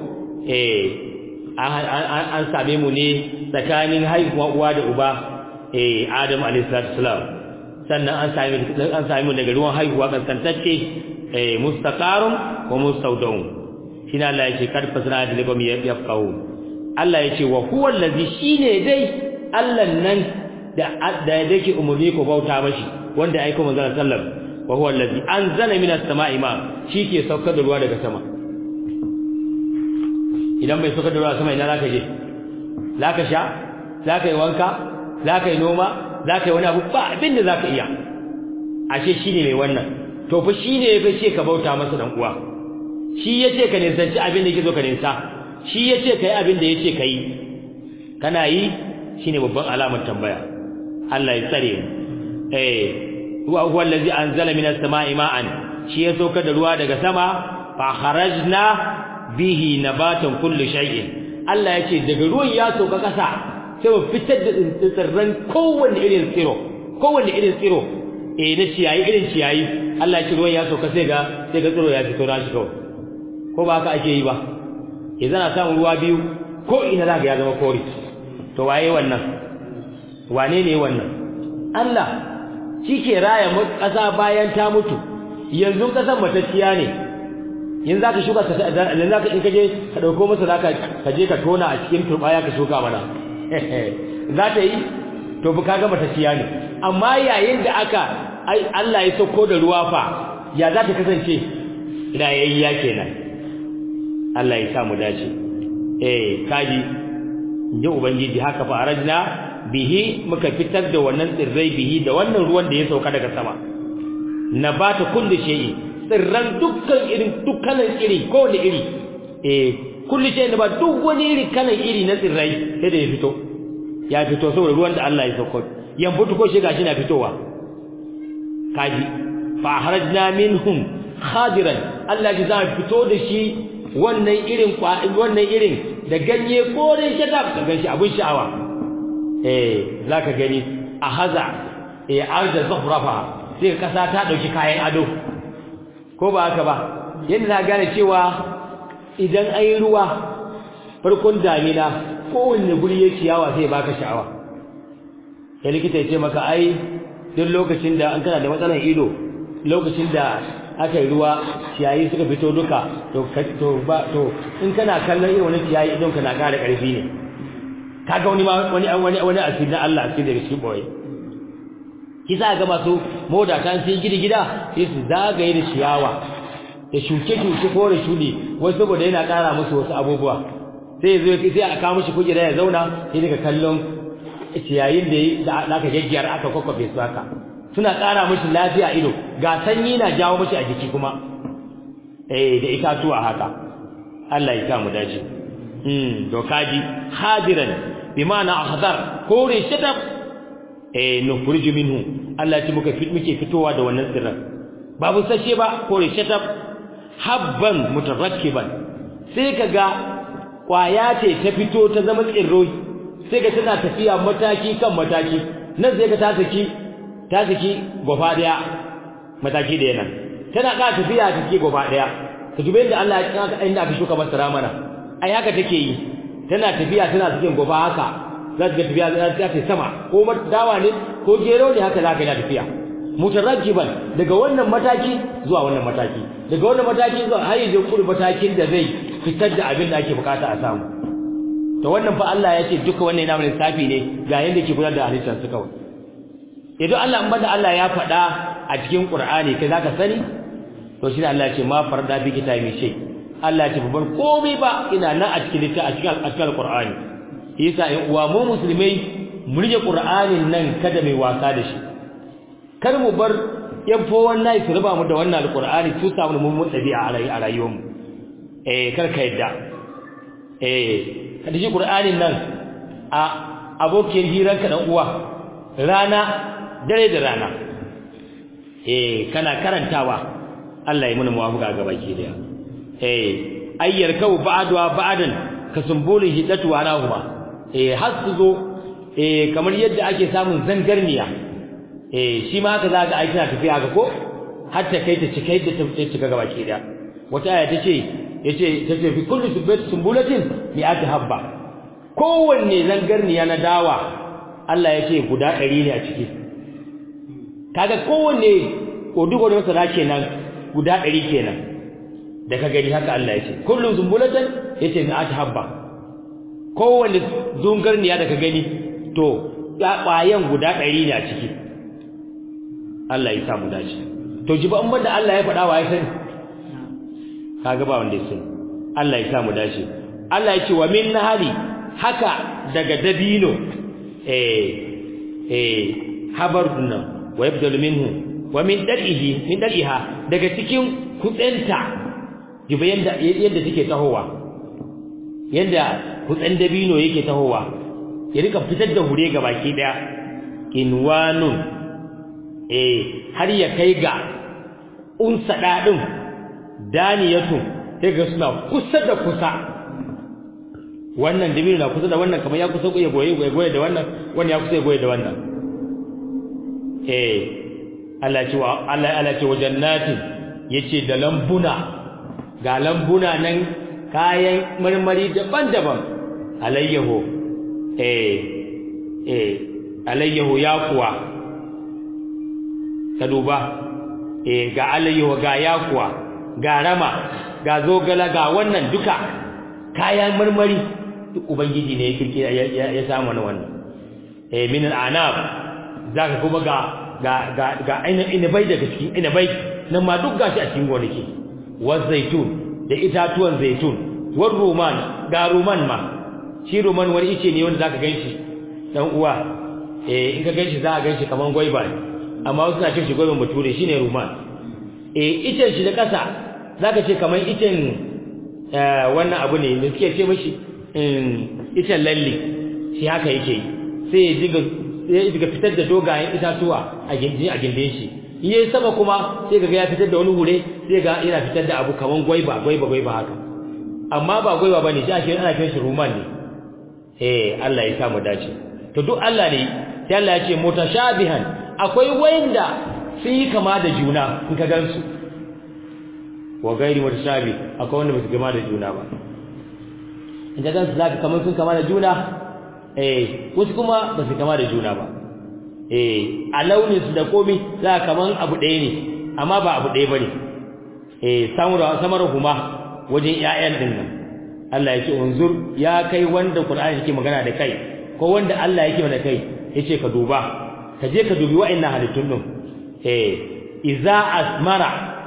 eh an same mu ne tsakanin haihuwa uwa da uba eh Adam alayhi salatu wasalam sannan an same an same mu daga ruwan haihuwa kankantacce eh mustaqarun wa mustawdun shine Allah yake karfasana da ligom yafqahu Allah yake wa huwa allazi shine dai Allah nan da da yake umurni ko bauta mashi wanda ya aika manzon sallam wa huwa allazi anzala minas sama'i ma ke saukar da ruwa daga sama idan bai saukar da ruwa sama ina zaka je zaka sha zaka yi wanka zaka yi noma zaka yi wani abu ba abin da zaka iya ashe shine mai wannan to fa shine ya ce ka bauta masa dan uwa shi yace ka nisanci abin da yake zo ka ninsa shi yace kai abin da yace kai kana yi shine babban alamar tambaya Allah ya tsare mu eh huwa huwa allazi anzala minas sama'i ma'an shi ya sauka da ruwa daga sama fa kharajna bihi nabatan kulli shay'in Allah ya ce daga ruwan ya sauka kasa sai mu fitar da tsirran kowanne irin tsiro kowanne irin tsiro eh na ciyayi irin ciyayi Allah ya ce ruwan ya sauka sai ga sai ga tsiro ya fito na shi kawai ko ba haka ake yi ba idan ana samun ruwa biyu ko ina zaka ya zama kore to waye wannan wane ne wannan Allah shi ke raya ƙasa bayan ta mutu yanzu ƙasar matacciya ne yanzu zaka shuka ka yanzu zaka in kaje ka dauko masa zaka ka je ka tona a cikin turbaya ka shuka mana za ta yi to bu kaga matacciya ne amma yayin da aka Allah ya sauko da ruwa fa ya za ta kasance ina yayya kenan Allah ya sa mu dace eh kaji inji ubangiji haka fa arajna bihi muka fitar da wannan tsirrai bihi da wannan ruwan da ya sauka daga sama nabata kulli shay'i tsirran dukkan irin dukkanin iri ko da iri eh kulli shay'in ba duk wani iri kalan iri na tsirrai sai da ya fito ya fito saboda ruwan da Allah ya sauko yan fito ko shi gashi na fitowa kaji fa harajna minhum khadiran Allah ya zama fito da shi wannan irin wannan irin da ganye kore shadab ka ganshi abun sha'awa eh zaka gani a haza eh arda zafrafa sai kasa ta dauki kayan ado ko ba haka ba yanda na gane cewa idan ayi ruwa farkon damina kowanne guri ya ciyawa sai baka sha'awa ya likita ya ce maka ai duk lokacin da an kana da matsalar ido lokacin da aka yi ruwa ciyayi suka fito duka to to ba to in kana kallon irin wani ciyayi idon ka na ƙara ƙarfi ne kaga wani ma wani wani wani asiri na Allah asiri daga cikin boye kisa ga masu moda kan sai gidi gida sai su zagaye da ciyawa da shuke shuke ko da shudi wai saboda yana ƙara musu wasu abubuwa sai zo sai a kawo mishi kujera ya zauna sai daga kallon ciyayin da da aka gaggiyar aka kokkofe su haka suna ƙara mishi lafiya ido ga sanyi na jawo mishi a jiki kuma eh da itatuwa haka Allah ya mu dace hmm to kaji hadiran bi ma'ana ahdar kore shatab eh nukhriju minhu Allah ya ce muka fit muke fitowa da wannan tsirran babu sashe ba kore shatab habban mutarakkiban sai kaga kwaya ce ta fito ta zama tsirroi sai ga tana tafiya mataki kan mataki nan sai ga ta saki ta saki gofa daya mataki da yana tana ka tafiya ta saki gofa daya ka dube inda Allah ya kaka inda aka shuka masara mana ai haka take yi tana tafiya tana sakin gofa haka za ta tafiya za ta tafi sama ko dawa ne ko gero ne haka za ka yi tafiya mutarajjiban daga wannan mataki zuwa wannan mataki daga wannan mataki zuwa har yanzu kuri matakin da zai fitar da abin da ake bukata a samu to wannan fa Allah ya ce duka wannan yana mana lissafi ne ga yanda ke gudanar da halittar su kawai idan Allah in bada Allah ya faɗa a cikin Qur'ani kai zaka sani to shi Allah ya ce ma farda bi kitabi shay Allah ya ce babban komai ba ina nan a cikin littafi a cikin cikin Qur'ani yasa in uwa mu musulmai mu rike Qur'anin nan kada mai wasa da shi kar mu bar yan fo wannan su raba mu da wannan alqur'ani su samu mu dabi'a a rayuwarmu eh kar ka yadda eh kada shi qur'anin nan a abokin hiranka dan uwa rana dare da rana eh kana karantawa Allah ya muna muwafaqa ga baki daya eh ayyar kau ba'dwa ba'dan kasumbulin hidatu wa nahuma eh har su zo eh kamar yadda ake samun zangarniya eh shi ma haka zaka aiki na tafiya ga ko har ta kai ta cika yadda ta cika ga baki daya wata aya tace yace tace fi kulli sumbulatin mi'at habba kowanne zangarniya na dawa Allah yace guda 100 ne a ciki kaga kowanne kodugo da masara kenan guda 100 kenan da ka gani haka Allah yace kullu sumbulatin yace mi'at habba kowanne zangarniya da ka gani to ƙwayan guda 100 ne a ciki Allah ya samu dace to jiba an banda Allah ya faɗa wa ya sani kaga ba wanda ya sani Allah ya samu dace Allah ya ce wa min nahari haka daga dabino eh eh habar nan wa yabdalu minhu wa min dal'ihi min dal'iha daga cikin kutsenta jiba yanda yanda take tahowa yanda kutsen dabino yake tahowa ya rika fitar da hure ga baki daya kinwanun eh har ya kai ga unsa dadin daniyatu sai ga suna kusa da kusa wannan dabino na kusa da wannan kamar ya kusa ya goye goye da wannan wannan ya kusa ya goye da wannan eh Allah ce wa Allah Allah ce wa jannatin yace da lambuna ga lambuna nan kayan marmari daban-daban alayyahu eh eh alayyahu ya kuwa ka duba eh ga alayyahu ga ya kuwa ga rama ga zogala ga wannan duka kayan marmari duk ubangiji ne ya kirkira ya samu wannan eh min al'anab zaka kuma ga ga ga ga inabai daga cikin inabai nan ma duk gashi a cikin gonaki wa zaitun da itatuwan zaitun wa ruman ga ruman ma shi ruman wani ice ne wanda zaka ganshi dan uwa eh in ka ganshi za ka ganshi kaman gwaiba ne amma wasu na cin shi gwaiban bature shine ruman eh icen shi da kasa zaka ce kaman icen wannan abu ne da suke ce mishi icen lalle shi haka yake sai ya diga sai ya fitar da dogayen itatuwa a gindin a gindin shi yayi sama kuma sai ga ya fitar da wani hure sai ga yana fitar da abu kaman gwaiba gwaiba gwaiba haka amma ba gwaiba bane shi ake ana kiran shi ruman ne eh Allah ya sa mu dace to duk Allah ne sai Allah ya ce mutashabihan akwai wanda sun yi kama da juna in ka gansu wa gairi mutashabi akwai wanda ba su kama da juna ba in ka gansu zaka kamar sun kama da juna eh wasu kuma ba su kama da juna ba eh a launin su da komai za kaman abu ɗaya ne amma ba abu ɗaya bane eh samura samara kuma wajen ƴaƴan din nan Allah yake unzur ya kai wanda Qur'ani yake magana da kai ko wanda Allah yake magana da kai yace ka duba ka je ka dubi wa'annan halittun din eh iza asmara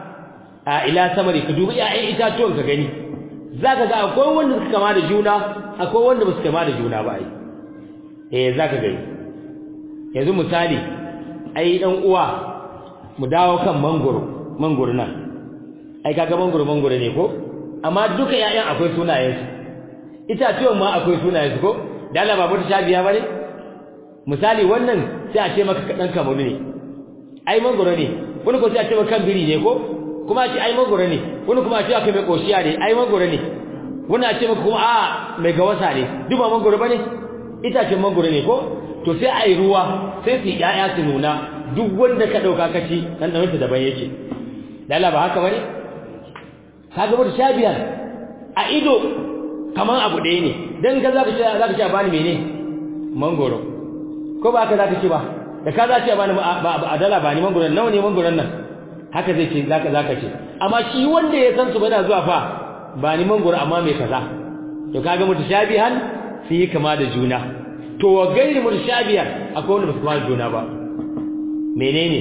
a ila samari ka dubi ƴaƴan itatuwan ka gani zaka ga akwai wanda suka kama da juna akwai wanda ba su kama da juna ba ai eh zaka gani yanzu misali ai dan uwa mu dawo kan mangoro mangoro nan ai kaga mangoro mangoro ne ko amma duka ƴaƴan akwai sunayen su itatuwan ma akwai sunayen su ko da Allah babu ta shabiya bane misali wannan sai a ce maka dan kamaru ne ai mangoro ne wani ko sai a ce maka kan biri ne ko kuma a ce ai mangoro ne wani kuma a ce aka mai koshiya ne ai mangoro ne wani a ce maka kuma a mai gawasa ne duk ba mangoro bane itacen mangoro ne ko to sai ai ruwa sai su yaya su nuna duk wanda ka dauka kaci dan dan sa daban yake dala ba haka bane kaga mutu shabiyar a ido kaman abu ɗaya ne dan ka zaka ce zaka ce bani mene mangoro ko ba ka zaka ce ba da ka zaka ce bani ba dala bani mangoro nawa ne mangoron nan haka zai ce zaka zaka ce amma shi wanda ya san su bana zuwa fa bani mangoro amma me kaza to kaga mutu shabihan su yi kama da juna to wa gairi mutashabiyan akwai wanda ba su kama da juna ba menene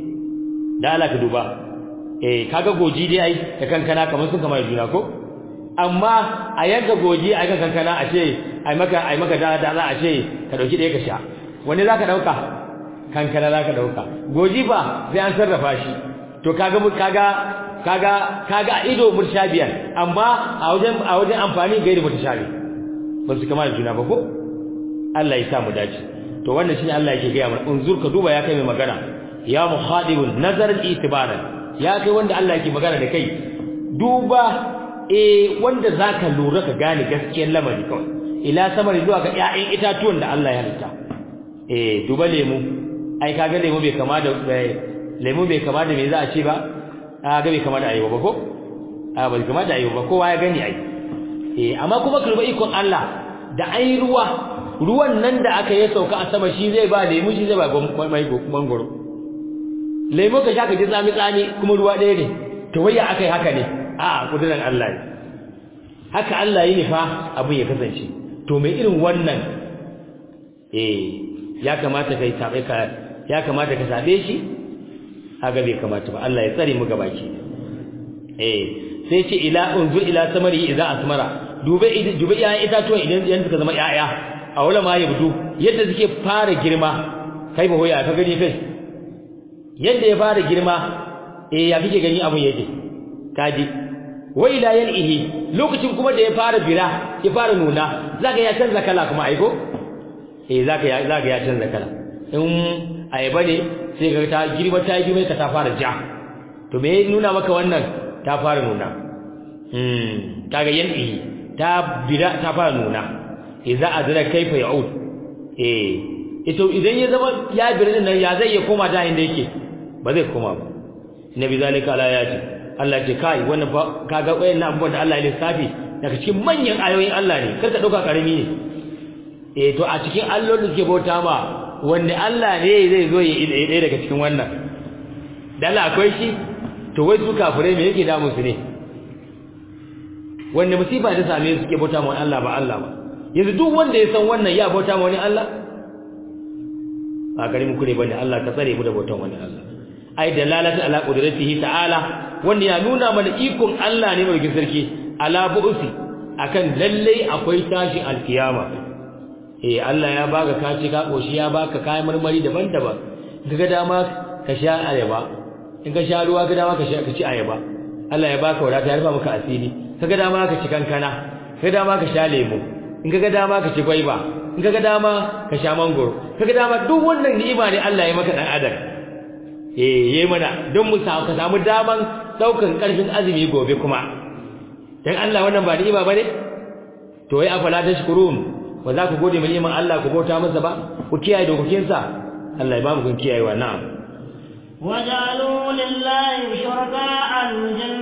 da Allah ka duba eh kaga goji dai ai da kankana kamar sun kama da juna ko amma a yanka goji a yanka kankana a ce ai maka ai maka da da za a ce ka dauki ɗaya ka sha wani zaka dauka kankana zaka dauka goji ba sai an sarrafa shi to kaga kaga kaga kaga ido mutashabiyan amma a wajen a wajen amfani gairi mutashabi ba su kama da juna ba ko Allah ya sa mu dace to wannan shine Allah yake gaya mana unzur ka duba ya kai mai magana ya muhadibun nazaran itibaran ya kai wanda Allah yake magana da kai duba eh wanda zaka lura ka gane gaskiyar lamari kawai ila samari zuwa ga ƴaƴan itatuwan da Allah ya halitta eh duba lemu ai kaga lemu bai kama da lemu bai kama da me za a ce ba a ga bai kama da ayyuba ba ko a bai kama da ayyuba kowa ya gani ai eh amma kuma kalba ikon Allah da ai ruwa ruwan nan da aka yi sauka a sama shi zai ba lemu shi zai ba mai mangoro lemu ka sha ka ji tsami tsami kuma ruwa ɗaya ne to waya aka yi haka ne a kudurin Allah ne haka Allah yi nufa abin ya kasance to mai irin wannan eh ya kamata kai sabe ka ya kamata ka sabe shi haka bai kamata ba Allah ya tsare mu gabaki eh sai ce ila unzu ila samari idza asmara dube dube ya itatuwa idan idan suka zama yaya a wala ma yabdu yadda suke fara girma kai ba hoya ka gani kai yadda ya fara girma eh ya kike gani abun yake kaji wa ila yalihi lokacin kuma da ya fara bira ya fara nuna zaka ya canza kala kuma aiko eh zaka ya zaka ya canza kala in ayaba ne sai ka ta girma ta girma ka ta fara ja to me nuna maka wannan ta fara nuna hmm kaga yan'i ta bida ta fara nuna idza azra kaifa ya'ud eh ito idan ya zama ya bira nan ya zai ya koma da inda yake ba zai koma ba nabi zalika ala ayati Allah ce kai wannan fa kaga wayannan abubuwan da Allah ya lissafi daga cikin manyan ayoyin Allah ne kar ka dauka karami ne eh to a cikin allolin da suke bauta ma wanda Allah ne zai zo ya ɗaya daga cikin wannan dala akwai shi to wai su kafirai me yake damu su ne wanda musiba ta same su suke bauta ma wani Allah ba Allah ba yanzu duk wanda ya san wannan ya bauta ma wani Allah ba gari mu kure bane Allah ka tsare mu da bautan wani Allah ai dalalatu ala qudratihi ta'ala wanda ya nuna mana ikon Allah ne mai sarki ala bu'si akan lalle akwai tashi alkiyama eh Allah ya baka kaci ka koshi ya baka kayan marmari daban-daban kaga dama ka sha ayaba in ka sha ruwa kaga dama ka sha ka ci ayaba Allah ya baka wadata ya rufa maka asiri kaga dama ka ci kankana kaga dama ka sha lemu in kaga dama ka ci gwaiba in kaga dama ka sha mangoro kaga dama duk wannan ni'ima ne Allah ya maka dan adam eh yayi mana don mu samu ka samu daman daukan karfin azumi gobe kuma dan Allah wannan ba ni'ima bane to wai afala tashkurun ba za ku gode mai ni'iman Allah ku bauta masa ba ku kiyaye dokokinsa Allah ya ba mu kun kiyayewa na'am وجعلوا لله شركاء الجن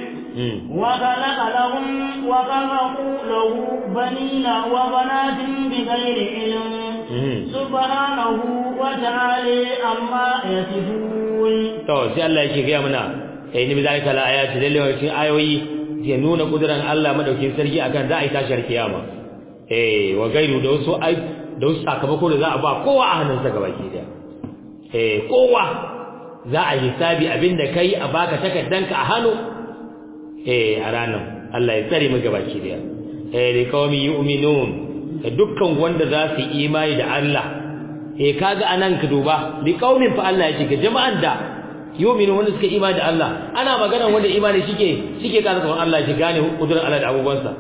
وخلق لهم وخلقوا له بنين وبنات بغير علم سبحانه وتعالى عما يصفون to sai Allah yake ga mana eh ni bizalika la ayati lalle wa cikin ayoyi ke nuna kuduran Allah madaukin sarki akan za a yi tashar kiyama eh wa gairu da wasu ai da wasu sakamako da za a ba kowa a hannunsa gabaki da eh kowa za a hisabi abinda kai a baka takaddanka a hannu eh a ranar Allah ya tsare mu gabaki da eh li qaumi yu'minun da dukkan wanda za su imani da Allah eh kaga anan ka duba li qaumin fa Allah ya ce jama'an da yu'minu wanda suka imani da Allah ana magana wanda imani shike shike kaza kamar Allah shi gane kudurar Allah da abubuwansa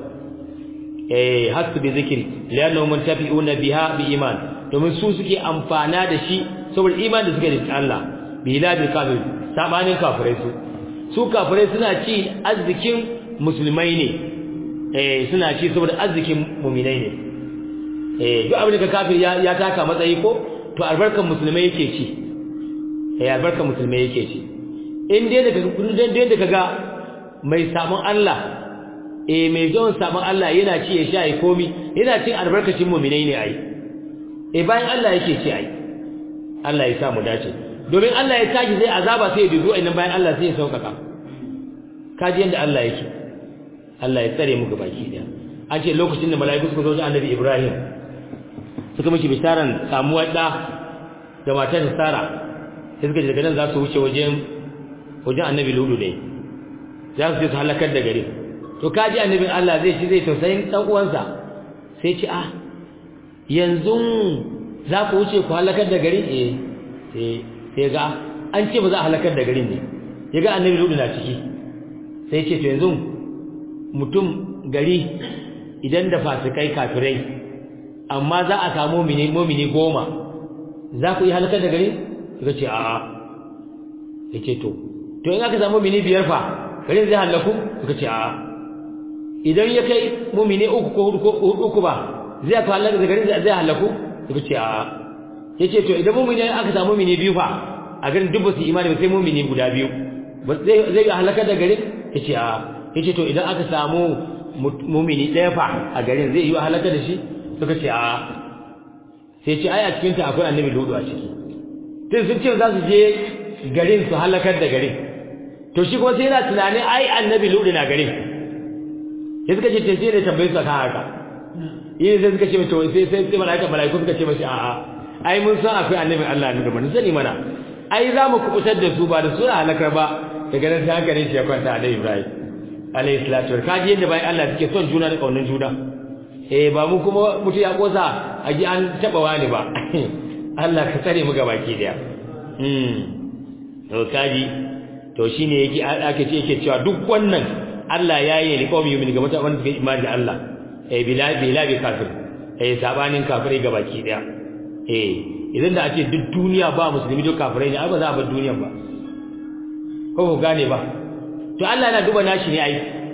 eh hasu bi zikri lianna muntafi'una biha bi iman domin su suke amfana da shi saboda imani da suke da Allah bila bil kafir sabanin kafirai su su kafirai suna ci arzikin musulmai ne eh suna ci saboda arzikin mu'minai ne eh duk abin da kafir ya ya taka matsayi ko to albarkan musulmai yake ci eh albarkan musulmai yake ci in dai daga dai da kaga mai sabon Allah eh mai zuwan sabon Allah yana ci ya sha ya komi yana cin albarkacin mu'minai ne ai eh bayan Allah yake ci ai Allah ya sa mu dace domin Allah ya tashi zai azaba sai ya dudu ainin bayan Allah sai ya saukaka kaji yanda Allah yake Allah ya tsare mu baki daya an ce lokacin da mala'iku suka zo ga Annabi Ibrahim suka mishi bisharan samuwar da da matar Sara sai suka daga nan za su wuce wajen wajen Annabi Ludu ne za su je su halakar da gari to kaji annabin Allah zai ci zai tausayin dan uwansa sai ci ah yanzu za ku wuce ku halakar da gari eh sai sai ga an ce ba za a halakar da garin ne ya ga annabi ludu na ciki sai ce to yanzu mutum gari idan da fasikai kafirai amma za a samu mini mumini goma za ku yi halakar da gari suka ce a'a ya ce to to in aka samu mini biyar fa garin zai halaku suka ce a'a idan ya kai mumini uku ko hudu ko uku ba zai ka halaka da garin zai halaku suka ce a'a yace to idan mumini aka samu mumini biyu fa a garin duk ba su imani ba sai mumini guda biyu zai zai halaka da garin yace a yace to idan aka samu mumini ɗaya fa a garin zai yi halaka da shi suka ce a sai ce ai a cikin ta akwai annabi ludu a ciki tun sun ce za su je garin su halakar da garin to shi kuma sai yana tunanin ai annabi ludu na garin sai suka ce sai da tambayi su kan haka yi sai suka ce mace sai sai sai malaika malaiku suka ce mace a'a ai mun san akwai annabin Allah ne da mun sani mana ai za mu kubutar da su ba da su halakar ba daga nan sai hankalin shi ya kwanta da Ibrahim alayhi salatu wa kaji yadda bayan Allah suke son juna da kaunin juna eh ba mu kuma mutu ya kosa a ji an taba wani ba Allah ka tsare mu gabaki daya hmm to kaji to shine yake ake ce yake cewa duk wannan Allah ya yi liqawmi yumin ga mutanen da suke imani da Allah eh bila bila bi kafir eh sabanin kafirai gabaki daya eh idan da ake duk duniya ba musulmi duk kafirai ne ai ba za a bar duniyan ba ko ko ku gane ba to Allah yana duba nashi ne ai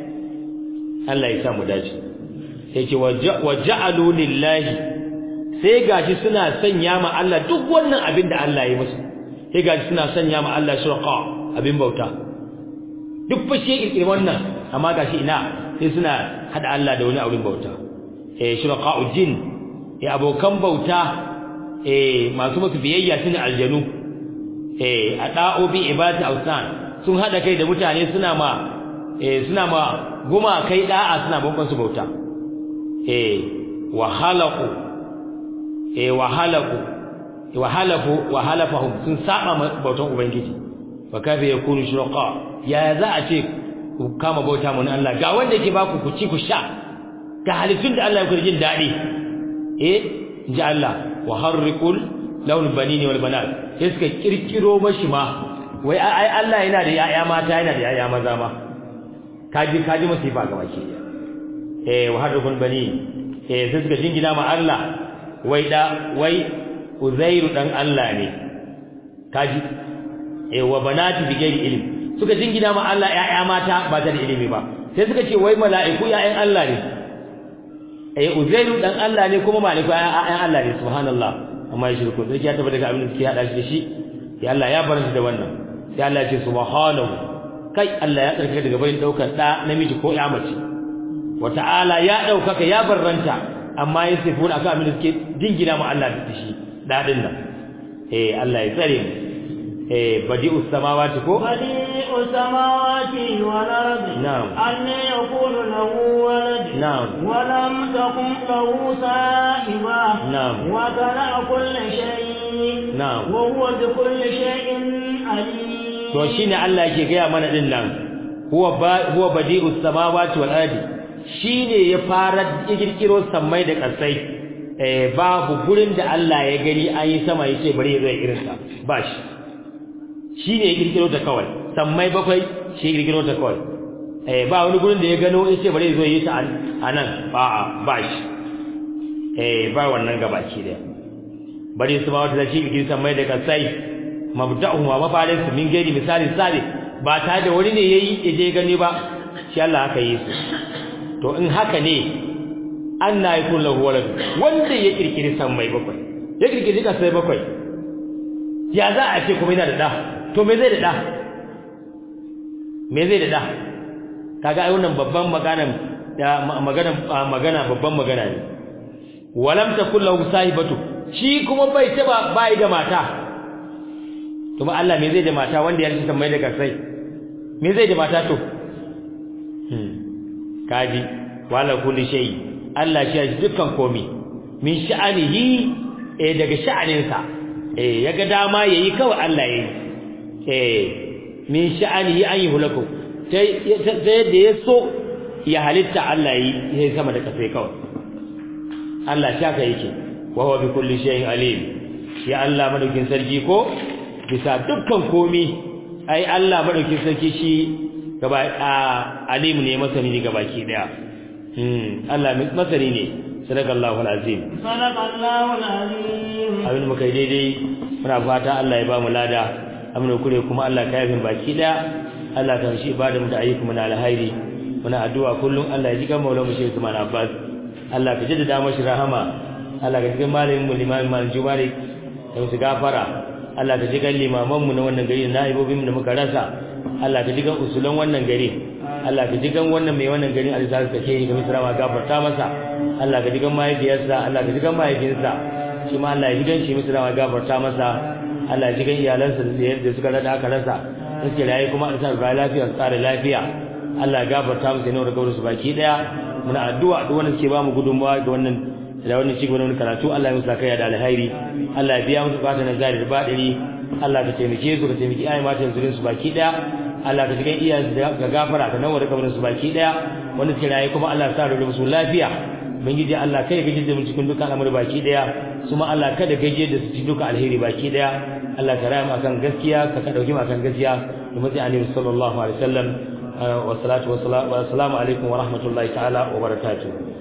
Allah ya sa mu dace sai ce waja'alu lillahi sai gashi suna sanya ma Allah duk wannan abin da Allah ya musu sai gashi suna sanya ma Allah shurqa abin bauta duk fa shi irin wannan amma gashi ina sai suna hada Allah da wani abin bauta eh shurqa jin eh abokan bauta eh masu musu biyayya sune aljanu eh ada'u bi ibadati awsan sun hada kai da mutane suna ma eh suna ma guma kai da'a suna bamban su bauta eh wa halaqu eh wa halaqu wa halafu wa halafahum sun saba bautan ubangiji fa kafa yakunu shurqa ya za a ce ku kama bauta mun Allah ga wanda yake baku ku ci ku sha ga halittun da Allah ya jin dadi eh inji Allah wa harriqul lawn banini wal banat sai suka kirkiro mashi ma wai ai Allah yana da yaya mata yana da yaya maza ma kaji kaji musifa ga baki eh wa harriqul bani eh sai suka jingina ma Allah wai da wai Uzairu dan Allah ne kaji eh wa banati bi ghairi ilm suka jingina ma Allah yaya mata ba ta da ilimi ba sai suka ce wai mala'iku yayan Allah ne eh Uzairu dan Allah ne kuma mala'iku yayan Allah ne subhanallah amma ya shirku sai ya tabbata daga abin da suke hada shi da shi ya Allah ya bar shi da wannan sai Allah ya ce subhanahu kai Allah ya tsarkake daga bayin daukar da namiji ko ya mace wa ta'ala ya daukaka ya barranta amma ya sifu akan abin da suke jingina ma Allah da shi dadin nan eh Allah ya tsare mu eh badi'us samawati ko badi'us samawati wal ardi na'am anna yakunu lahu walad na'am wa lam takun lahu sahiba na'am wa kana kulli shay'in na'am wa huwa bi kulli shay'in alim to shine Allah yake gaya mana din nan huwa huwa badi'us samawati wal ardi shine ya fara kirkiro sammai da kasai eh babu gurin da Allah ya gani an yi sama yace bari ya zai irin ta ba shi shine ya kirkiro ta kawai sammai bakwai shi kirkiro ta kawai eh ba wani gurin da ya gano yace bari ya zo yi ta anan ba ba shi eh ba wannan gabaki da bari su ma wata da shi kirkiro sammai da kasai mabda'uhum wa mafarin su min gairi misali sabi ba ta da wani ne yayi je gani ba shi Allah haka yi su to in haka ne anna yakun lahu walad wanda ya kirkiri san mai bakwai ya kirkiri ka sai bakwai ya za a ce kuma yana da da to me zai da da me zai da da kaga ai wannan babban magana magana magana babban magana ne walam takul lahu sahibatu shi kuma bai taba bai da mata kuma Allah me zai da mata wanda ya rike mai da kasai me zai da mata to hmm kaji wala kulli shay Allah shi ya dukkan komi min sha'anihi eh daga sha'aninsa eh yaga dama yayi kawai Allah yayi eh min sha'anihi an yi hulaku sai sai da yaso ya halitta Allah yi sai sama da kasai kawai Allah shaka yake wa huwa bi kulli shay'in alim ya Allah madaukin sarki ko bisa dukkan komi ai Allah madaukin sarki shi gaba alimu ne masani ne gabaki daya hmm Allah masani ne sadaqallahu alazim sadaqallahu alazim abin muka daidai muna fata Allah ya ba mu lada amina kure kuma Allah ka yafin baki daya Allah ka shi ibada mu da ayyuka mu na alhairi muna addu'a kullum Allah ya ji kan maulamu shi Usman Abbas Allah ka jaddada mashi rahama Allah ka ji kan malamin mu limamin malam Jumari da musu gafara Allah ka ji kan limaman mu na wannan gari na ibobin mu da muka rasa Allah ka ji kan usulan wannan gari Allah ka ji kan wannan mai wannan garin alizar ka ke ga misrawa gafarta masa Allah ka ji kan mahaifiyarsa Allah ka ji kan mahaifinsa shi ma Allah ya ji kan shi misrawa gafarta masa Allah ya ji kan iyalansa da yadda suka rada aka rasa suke rayu kuma a sa lafiya tsare lafiya Allah ya gafarta musu ne da gauru su baki daya muna addu'a duk wanda suke ba mu gudunmawa ga wannan da wannan ci gaba da karatu Allah ya musu kai da alheri Allah ya biya musu bukatun zari da badiri Allah ka taimake su ka taimaki ayi matan zurin su baki daya Allah ka jigan iyayen ga gafara ka nawa da kabarin su baki daya wanda suke rayu kuma Allah ya sa da musu lafiya ubangiji Allah kai gaje da mu cikin dukkan al'amari baki daya kuma Allah kada gaje da su cikin dukkan alheri baki daya Allah ka raya mu akan gaskiya ka ka dauki mu akan gaskiya da mutai annabi sallallahu alaihi wasallam wa salatu wa salamu alaikum wa rahmatullahi ta'ala wa barakatuh